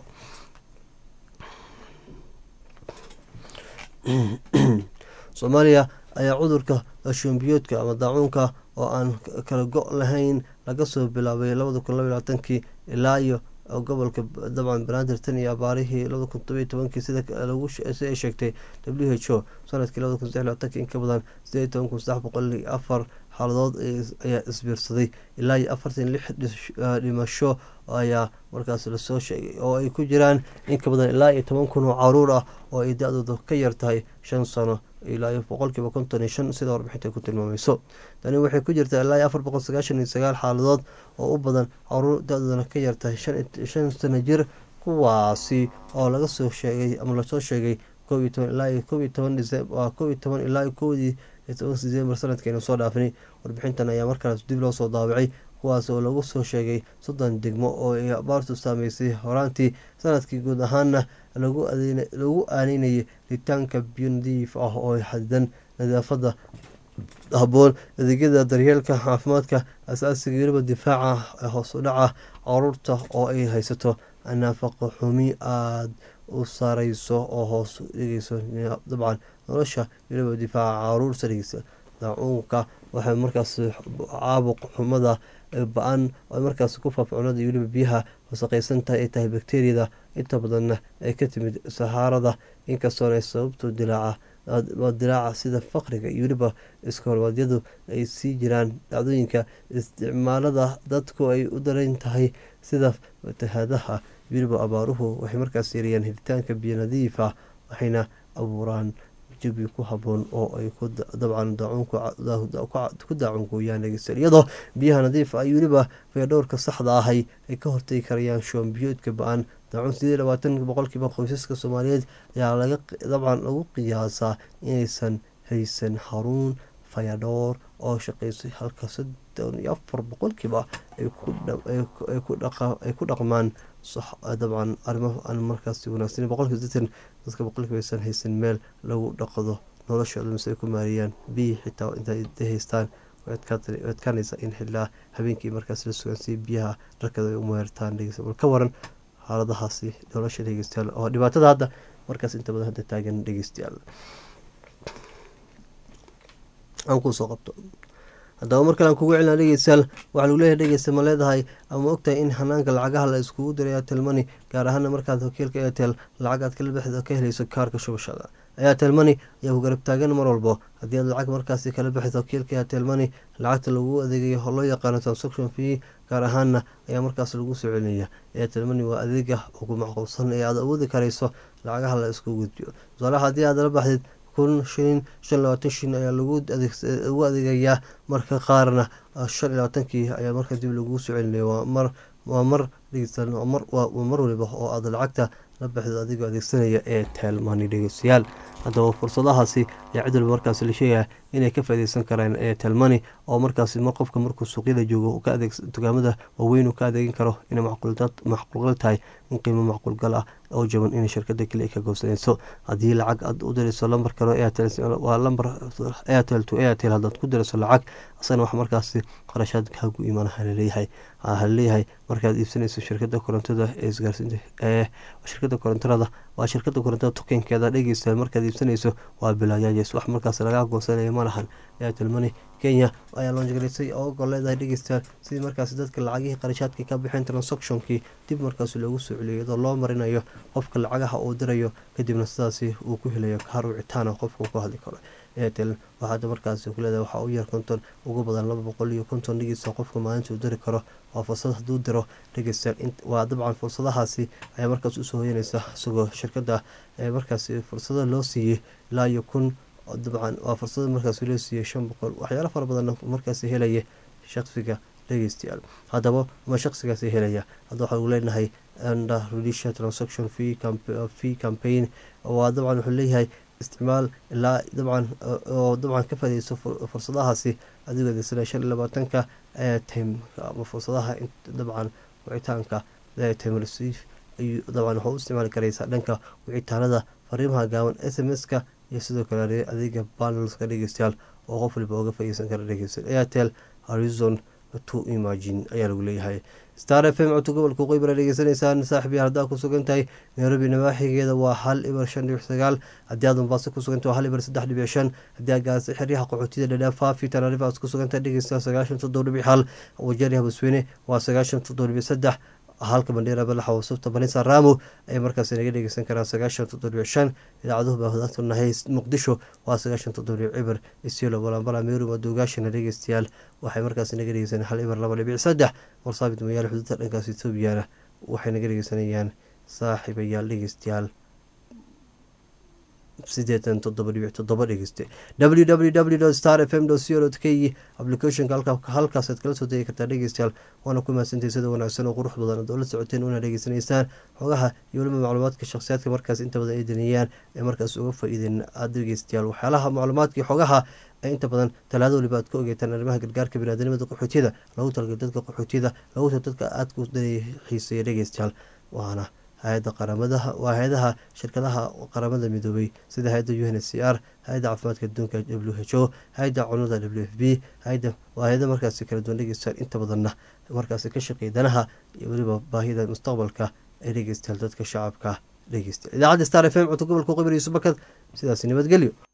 soomaaliya ayaa cudurka shuwanbiyoodka ama daacuunka oo aan kala go' lahayn laga soo bilaabay labada kun laba labaatankii ilaa iyo gobolka dabcan banaadir tan iyo abaarihii labada kun todobiyo tobankii sida si ay sheegtay w h o sanadkii labada kun saddex labaatanki in ka badan sideed toban kun saddex boqol iyo afar xaaladood ayaa isbiirsaday ilaa iyo afartan lix dhimasho ayaa markaas lasoo sheegay oo ay ku jiraan in ka badan ilaa iyo toban kun oo caruur ah oo ay da-dooda ka yar tahay shan sano ilaa iyo boqolkiiba konton iyo shan sida warbixinta ku tilmaamayso tani waxay ku jirtaa ilaa iyo afar boqol sagaashan iyo sagaal xaaladood oo u badan caruur da-doodana ka yar tahay shan sano jir kuwaasi oo laga soo sheegay ama lasoo sheegay kob iyo toban ilaa iyo kob iyo toban waa kob iyo toban ilaa iyo kowdii iyo toban december sanadkeenu soo dhaafnay warbixintan ayaa markaas dib loo soo daabacay kuwaas oo lagu soo sheegay soddon degmo oo ay abaartu saameysay horaantii sanadkii guud ahaana lagu aaneynayay ritaanka biyo nadiif ah oo xadidan nadaafada haboon adeegyada daryeelka caafimaadka asaasiga weliba difaaca hoos u dhaca caruurta oo ay haysato nafaqo xumi aada u saareyso oo hoos u dhigeyso dabcan nolosha weliba difaaca caruurta dhigeysa daacuunka waxay markaas caabuq xumada ba-an oo markaas ku faafa cunada iyo weliba biyaha wasaqeysan tahay ay tahay bakteriyada inta badanna ay ka timid sahaarada inkastoona ay sababto dilaaca dilaaca sida faqriga iyo weliba iskoolwaadyadu ay sii jiraan dhacdooyinka isticmaalada dadku ay u daran tahay sida fatahaadaha weliba abaaruhu waxay markaas yareeyaan helitaanka biyo nadiif ah waxayna abuuraan jabi ku haboon oo ay dabcan ku daacungooyaan dhegeystayaal iyadoo biyaha nadiif ah iyo weliba fayadhowrka saxda ahay ay ka hortagi karayaan shoombiyoodka ba-an daacun sideed labaatan boqolkiiba qoysaska soomaaliyeed ayaa laga dabcan lagu qiyaasaa inaysan haysan xaruun fayadhoor oo shaqeysay halka soddon iyo afar boqolkiiba ay ku dhaqmaan dabcan arrimo aan markaas wanaagsan boqolkiiba sideetan dadka boqolkiiba aysan haysan meel lagu dhaqdo noloshooda mise ay ku maariyaan biyi xitaa intay haystaan way adkaanaysa in xilaa habeenkii markaas la sugan si biyaha dharkada ay u meertaan dhegeysta bal ka waran xaaladahaasi nolosha dhegeystayaal oo dhibaatada hadda markaas inta badan hadda taagan dhegeystayaal aan kusoo qabto haddaba mar kale aan kugu celina dhegeystayaal waxaa lagu leeyahay dhegeysta ma leedahay ama ogtahay in hanaanka lacagaha la iskugu diray airtel money gaar ahaana markaad wakiilka airtel lacag aad kala baxid oo ka helayso kaarka shubashada airtel money ayaa ku garab taagan mar walbo haddii aad lacag markaasi kala baxid wakiilka airtel money lacagta lagu adeegayo oo loo yaqaano transaction fee gaar ahaana ayaa markaas lagu soo celinaya airtel money waa adeega ugu macquulsan ee aad awoodi karayso lacagaha la isku gudbiyo tusaalaha haddii aad la baxdid kun shilin shan labaatan shilin ayaa lagu adeegayaa marka qaarna shan iyo labaatankii ayaa marka dib lagu soo celinaya waa mar waa mar dhegeystayaal waa mar waliba oo aad lacagta la baxdo adigoo adeegsanaya ee telmani dhegeystayaal haddaba fursadahaasi ayaa cid walba markaas la sheegaya inay ka faaideysan karaan ee telmani oo markaas mar qofka markuu suuqyada joogo ka adeeg dukaamada waaweyn uu ka adeegin karo inay macquulgal tahay in qiimo macquulgal ah oo jaban inay shirkada keli ka goobsanayso haddii lacag aad u dirayso lambar kale waa lambar airtel to airtel haddaad ku dirayso lacag asagana wax markaasi qarashaad kaagu imaan halaleeyahay halaleeyahay markaad iibsanayso shirkada korontada ee isgaarsiinta ee shirkada korontada waa shirkada korontada tukenkeeda dhegeysta markaad iibsanayso waa bilaayajes wax markaas laga goosanaya ma lahan airtel money kenya ayaa loonjagaraysay oo ogol leedahay dhegeystayaal sidii markaasi dadka lacagihii qarashaadka ka bixeen transactionkii dib markaas loogu soo celiyo iyadoo loo marinayo qofka lacagaha uu dirayo kadibna sidaasi uu ku helayo kaar wicitaana qofka ku hadli karo airtel waxaada markaasi ku leedahay waxaa u yar konton ugu badan laba boqol iyo konton dhegeysta qofka maalinta uu diri karo waa fursad hadduu diro dhegeystayaal waa dabcan fursadahaasi ayaa markaas usoo hoyanaysa isagoo shirkada markaasi fursada loo siiyey ilaa iyo kun dabcan waa fursada markaas loo siiyey shan boqol waxyaalo fara badan markaasi helaya shaqsiga dhegeystayaal haddaba ma shaqsigaasi helaya hadda waxaa lagu leenahay under rudisha transaction fee campaign waa dabcan wuxuu leeyahay isticmaal ilaa dabcan oo dabcan ka faaideyso fursadahaasi adigoo adeegsanaya shan iyo labaatanka time ama fursadaha dabcan wicitaanka time receive ayuu dabcan waxaa u isticmaali karaysaa dhanka wicitaanada fariimaha gaaban s m s-ka iyo sidoo kale adeega banelska dhegeystayaal oo qof waliba oga faaideysan kara dhegeysta airtel horizon to imagine ayaa lagu leeyahay star f m codka gobolka qeybara dhegeysanaysaan saaxiib yaal haddaa ku sugan tahay nairobi nawaaxigeeda waa hal ibar shan dhibic sagaal haddii aad mombaaso ku suganta waa hal ibar saddex dhibic shan haddii aad gaarsa xeryaha qaxootida dhadhaaf faafi tanaarifa aad ku sugantahay dhegeysta sagaashan toddoba dhibic hal wajeeri habasweyne waa sagaashan toddoba dhibic saddex halka bandheera balaxa wasufta banisa ramo ay markaas naga dhegeysan karaan sagaashan toddobic shan idaacaduhu baa hodaantunahay muqdisho waa sagaashan toddobic cibir isiolo balambala meru madoogaashana dhegeystayaal waxay markaas naga dhegeysaneen hal ibir laba dhibic saddex warsaabit mayaal xuduudda dhankaas etoobiyana waxay naga dhegeysanayaan saaxiibayaal dhegeystayaal sideetan toddoba dhibic toddoba dhegeyste w w w star f m co k applicationka halkaasaad kala soo degi kartaa dhegeystayaal waana ku mahadsantahay sida wanaagsan oo qurux badan oo la socoteen una dhegeysanaysaan xogaha iyo weliba macluumaadka shakhsiyaadka markaas inta badan ay daniyaan ee markaas uga faa-iideen aada dhegeystayaal waxyaalaha macluumaadkii xogaha ee inta badan talaado waliba aad ka ogeetaan arrimaha gargaarka biniaadamada qaxootiyada lagu talgay dadka qaxootiyada lagu tal dadka aadka xiiseeya dhegeystayaal waana hay-ada qaramadaha waa hay-adaha shirkadaha qaramada midoobay sida hay-adda u n h c r hay-adda caafimaadka adduunka w h o hay-adda cunada w f b hay-ada waa hay-ada markaasi kala duwan dhegeystayaal inta badanna markaasi ka shaqeeya danaha iyo weliba baahida mustaqbalka ee dhegeystayaal dadka shacabka dhegeysta idaacadda star f m codka gobolka qibir iyo subakad sidaasi nabadgelyo